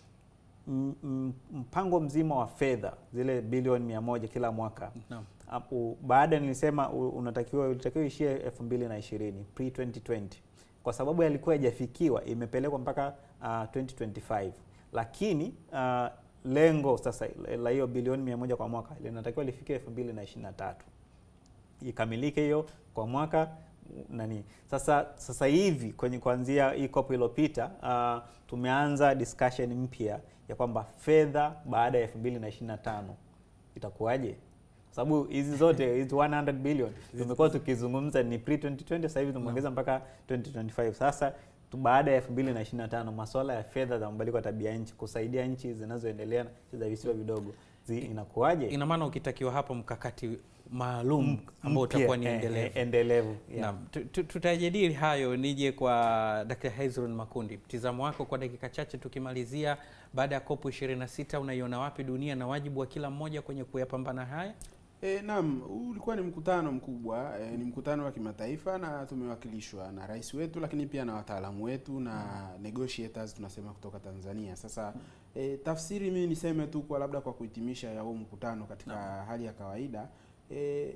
m- m- mpango mzima wa fedha zile bilioni mia moja kila mwaka Naam. hapo baada nilisema u- unatakiwa ulitakiwa ishie elfu mbili na ishirini pre 2020 kwa sababu yalikuwa hajafikiwa imepelekwa mpaka uh, 2025 lakini uh, lengo sasa la hiyo bilioni mia moja kwa mwaka linatakiwa lifike elfu mbili na ishirini na tatu ikamilike hiyo kwa mwaka nani sasa sasa hivi kwenye kuanzia hii COP iliyopita uh, tumeanza discussion mpya ya kwamba fedha baada ya 2025 itakuwaje kwa sababu hizi zote hizi 100 billion tumekuwa tukizungumza ni pre 2020 sasa hivi tumeongeza mpaka 2025 sasa tu baada ya 2025 masuala ya fedha za mabadiliko ya tabia nchi kusaidia nchi zinazoendelea na nchi za visiwa vidogo zi, inakuwaje Ina maana ukitakiwa hapo mkakati maalum ambao Mpya, utakuwa ni eh, endelevu. eh, endelevu yeah. Naam, tu- tu- tutajadili hayo. Nije kwa Dr. Hezron Makundi, mtizamo wako kwa dakika chache tukimalizia. Baada ya COP 26 unaiona wapi dunia na wajibu wa kila mmoja kwenye kuyapambana haya? E, naam, huu ulikuwa ni mkutano mkubwa e, ni mkutano wa kimataifa na tumewakilishwa na rais wetu, lakini pia na wataalamu wetu na negotiators tunasema kutoka Tanzania. Sasa e, tafsiri mimi niseme tu kwa labda kwa kuhitimisha ya huu mkutano katika hali ya kawaida e,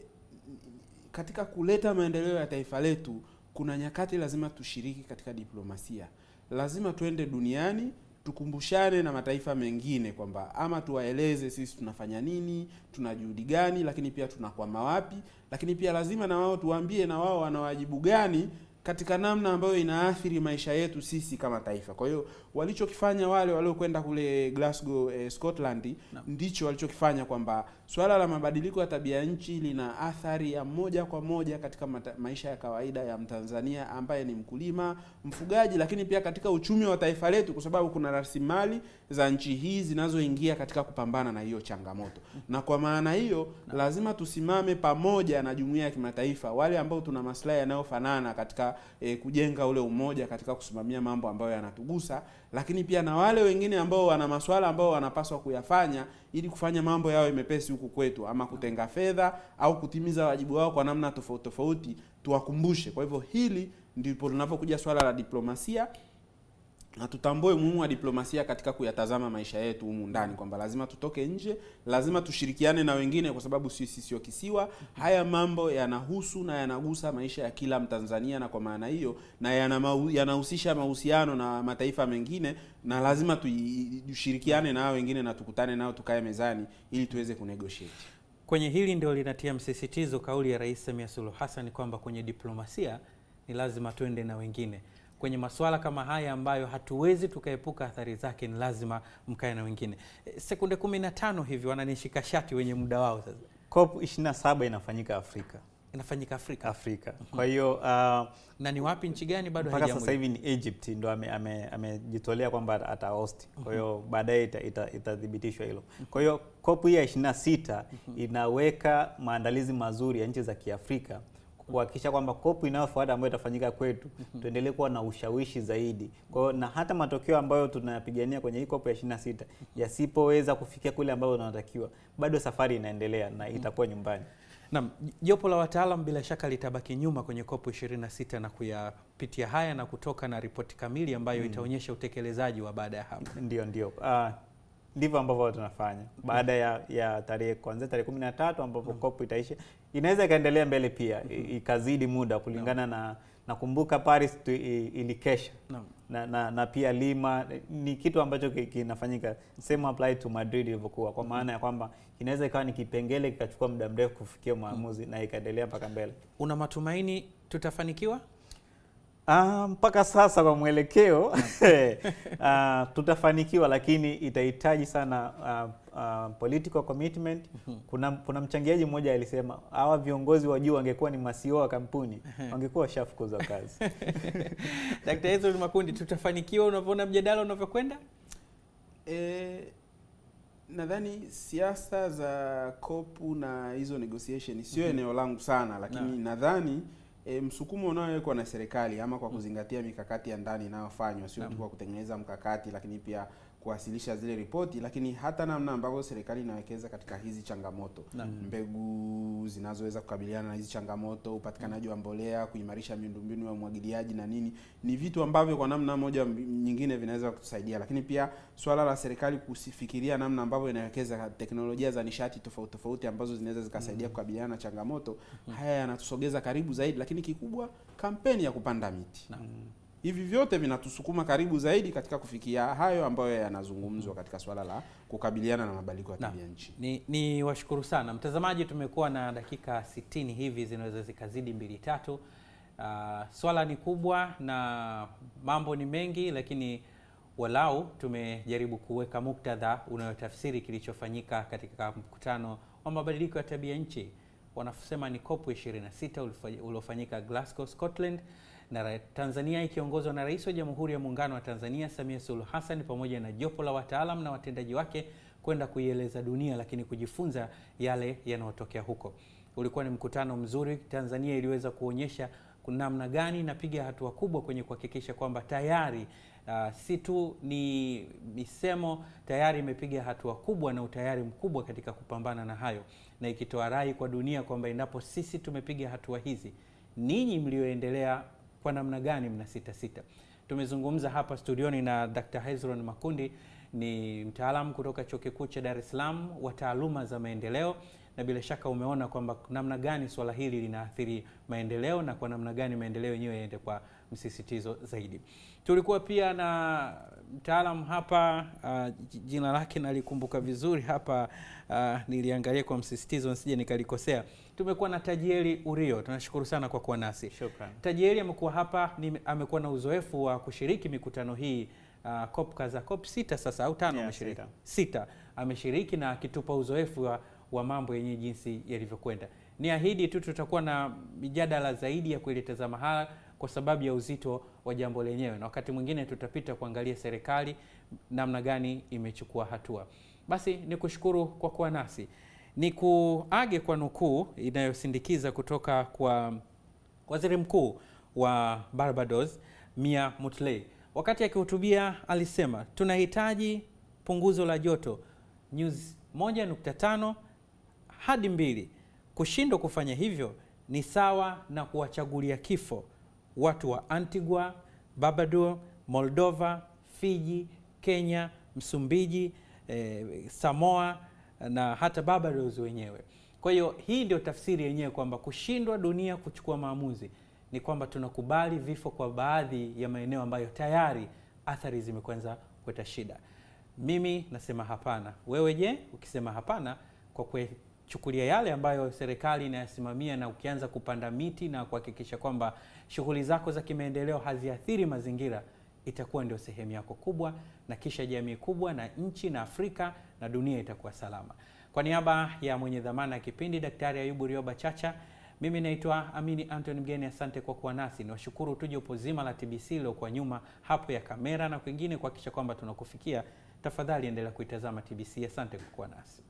katika kuleta maendeleo ya taifa letu kuna nyakati lazima tushiriki katika diplomasia. Lazima tuende duniani tukumbushane na mataifa mengine kwamba ama tuwaeleze sisi tunafanya nini, tuna juhudi gani, lakini pia tunakwama wapi, lakini pia lazima na wao tuwaambie na wao wana wajibu gani katika namna ambayo inaathiri maisha yetu sisi kama taifa. Kwa hiyo walichokifanya wale waliokwenda kule Glasgow eh, Scotland ndicho walichokifanya kwamba swala la mabadiliko ya tabia nchi lina athari ya moja kwa moja katika mata, maisha ya kawaida ya Mtanzania ambaye ni mkulima, mfugaji, lakini pia katika uchumi wa taifa letu, kwa sababu kuna rasilimali za nchi hii zinazoingia katika kupambana na hiyo changamoto. Na kwa maana hiyo lazima tusimame pamoja na jumuiya ya kimataifa, wale ambao tuna maslahi yanayofanana katika eh, kujenga ule umoja, katika kusimamia mambo ambayo yanatugusa, lakini pia na wale wengine ambao wana maswala ambao wanapaswa kuyafanya ili kufanya mambo yawe mepesi huku kwetu, ama kutenga fedha au kutimiza wajibu wao kwa namna tofauti tofauti, tuwakumbushe. Kwa hivyo hili ndipo tunapokuja swala la diplomasia na tutambue umuhimu wa diplomasia katika kuyatazama maisha yetu humu ndani, kwamba lazima tutoke nje, lazima tushirikiane na wengine, kwa sababu sisi sio kisiwa. Haya mambo yanahusu na yanagusa maisha ya kila Mtanzania, na kwa maana hiyo na yana yanahusisha mahusiano na mataifa mengine, na lazima tushirikiane na hao wengine na tukutane nao, tukae mezani ili tuweze kunegotiate. Kwenye hili ndio linatia msisitizo kauli ya Rais Samia Suluhu Hassan kwamba kwenye diplomasia ni lazima tuende na wengine kwenye masuala kama haya ambayo hatuwezi tukaepuka athari zake, ni lazima mkae na wengine. E, sekunde 15 hivi wananishika shati wenye muda wao sasa. COP 27 inafanyika Afrika. Inafanyika Afrika. Afrika. Kwa hiyo uh, na ni wapi, nchi gani? Bado mpaka sasa hivi ni Egypt ndo amejitolea ame, ame kwamba ata host. Kwa hiyo baadaye itathibitishwa ita, ita hilo. Kwa hiyo COP hii ya 26 inaweka maandalizi mazuri ya nchi za Kiafrika kuhakikisha kwamba kopu inayofuata ambayo itafanyika kwetu tuendelee kuwa na ushawishi zaidi. Kwa hiyo na hata matokeo ambayo tunayapigania kwenye hii kopu ya 26 yasipoweza kufikia kule ambayo tunatakiwa, bado safari inaendelea na itakuwa nyumbani. Naam, jopo la wataalam bila shaka litabaki nyuma kwenye kopu 26 na kuyapitia haya na kutoka na ripoti kamili ambayo hmm, itaonyesha utekelezaji wa baada ya hapo. Ndio, ndio. Uh, ndivyo ambavyo tunafanya baada ya, ya tarehe kuanzia tarehe 13 ambapo mm. kopu itaisha, inaweza ikaendelea mbele pia mm -hmm. ikazidi muda kulingana no. na nakumbuka Paris tu, ilikesha no. na, na, na pia Lima ni kitu ambacho kinafanyika same apply to Madrid ilivyokuwa, kwa maana ya kwamba inaweza ikawa ni kipengele kikachukua muda mrefu kufikia maamuzi mm. na ikaendelea mpaka mbele. Una matumaini tutafanikiwa? Ah, mpaka sasa kwa mwelekeo uh, tutafanikiwa, lakini itahitaji sana uh, uh, political commitment. Kuna, kuna mchangiaji mmoja alisema hawa viongozi wa juu wangekuwa ni masio wa kampuni wangekuwa washafukuzwa kazi. Dkt. Hezron Makundi, tutafanikiwa unavyoona mjadala unavyokwenda? E, nadhani siasa za kopu na hizo negotiation sio mm -hmm. eneo langu sana, lakini no. nadhani E, msukumo unaowekwa na serikali ama kwa kuzingatia mikakati ya ndani inayofanywa sio tu kwa kutengeneza mkakati, lakini pia kuwasilisha zile ripoti, lakini hata namna ambavyo serikali inawekeza katika hizi changamoto na mbegu zinazoweza kukabiliana na hizi changamoto, upatikanaji wa mbolea, kuimarisha miundombinu ya umwagiliaji na nini, ni vitu ambavyo kwa namna moja nyingine vinaweza kutusaidia. Lakini pia swala la serikali kusifikiria namna ambavyo inawekeza teknolojia za nishati tofauti tofauti ambazo zinaweza zikasaidia mm -hmm. kukabiliana na changamoto mm -hmm. haya yanatusogeza karibu zaidi, lakini kikubwa kampeni ya kupanda miti mm -hmm. Hivi vyote vinatusukuma karibu zaidi katika kufikia hayo ambayo yanazungumzwa katika swala la kukabiliana na mabadiliko ya tabia nchi. Ni, ni washukuru sana mtazamaji, tumekuwa na dakika 60 hivi zinaweza zikazidi mbili tatu. Uh, swala ni kubwa na mambo ni mengi, lakini walau tumejaribu kuweka muktadha unayotafsiri kilichofanyika katika mkutano wa mabadiliko ya tabia nchi, wanasema ni COP 26 uliofanyika Glasgow, Scotland na Tanzania ikiongozwa na Rais wa Jamhuri ya Muungano wa Tanzania Samia Suluhu Hassan pamoja na jopo la wataalam na watendaji wake kwenda kuieleza dunia, lakini kujifunza yale yanayotokea huko. Ulikuwa ni mkutano mzuri. Tanzania iliweza kuonyesha namna gani inapiga hatua kubwa kwenye kuhakikisha kwamba tayari uh, si tu ni misemo, tayari imepiga hatua kubwa na utayari mkubwa katika kupambana na hayo, na ikitoa rai kwa dunia kwamba endapo sisi tumepiga hatua hizi, ninyi mlioendelea kwa namna gani mna sita sita. Tumezungumza hapa studioni na Dr. Hezron Makundi, ni mtaalamu kutoka Chuo Kikuu cha Dar es Salaam wa taaluma za maendeleo, na bila shaka umeona kwamba namna gani swala hili linaathiri maendeleo na kwa namna gani maendeleo yenyewe yaende kwa msisitizo zaidi. Tulikuwa pia na mtaalamu hapa uh, jina lake nalikumbuka vizuri hapa uh, niliangalia kwa msisitizo nisije nikalikosea. Tumekuwa na Tajieli Urio, tunashukuru sana kwa kuwa nasi. Shukrani. Tajieli amekuwa hapa ni, amekuwa na uzoefu wa kushiriki mikutano hii uh, COP kaza COP sita sasa au tano Yeah, ameshiriki sita. sita ameshiriki na akitupa uzoefu wa, wa mambo yenyewe jinsi yalivyokwenda. Ni ahidi tu tutakuwa na mijadala zaidi ya kulitazama haya kwa sababu ya uzito wa jambo lenyewe, na wakati mwingine tutapita kuangalia serikali namna gani imechukua hatua. Basi ni kushukuru kwa kuwa nasi, ni kuage kwa nukuu inayosindikiza kutoka kwa waziri mkuu wa Barbados Mia Mottley. Wakati akihutubia alisema tunahitaji punguzo la joto nyuzi 1.5 hadi mbili. Kushindwa kufanya hivyo ni sawa na kuwachagulia kifo watu wa Antigua, Barbados, Moldova, Fiji, Kenya, Msumbiji, eh, Samoa na hata Barbados wenyewe. Kwa hiyo hii ndio tafsiri yenyewe kwamba kushindwa dunia kuchukua maamuzi ni kwamba tunakubali vifo kwa baadhi ya maeneo ambayo tayari athari zimekwanza kuleta shida. Mimi nasema hapana. Wewe je? Ukisema hapana kwa kuchukulia yale ambayo serikali inayasimamia na ukianza kupanda miti na kuhakikisha kwamba shughuli zako za kimaendeleo haziathiri mazingira, itakuwa ndio sehemu yako kubwa, na kisha jamii kubwa na nchi na Afrika na dunia itakuwa salama. Kwa niaba ya mwenye dhamana ya kipindi Daktari Ayubu Rioba Chacha, mimi naitwa Amini Anthony Mgeni. Asante kwa kuwa nasi. Niwashukuru tu jopo zima la TBC lilokuwa nyuma hapo ya kamera na kwingine kuhakikisha kwamba tunakufikia. Tafadhali endelea kuitazama TBC. Asante kwa kuwa nasi.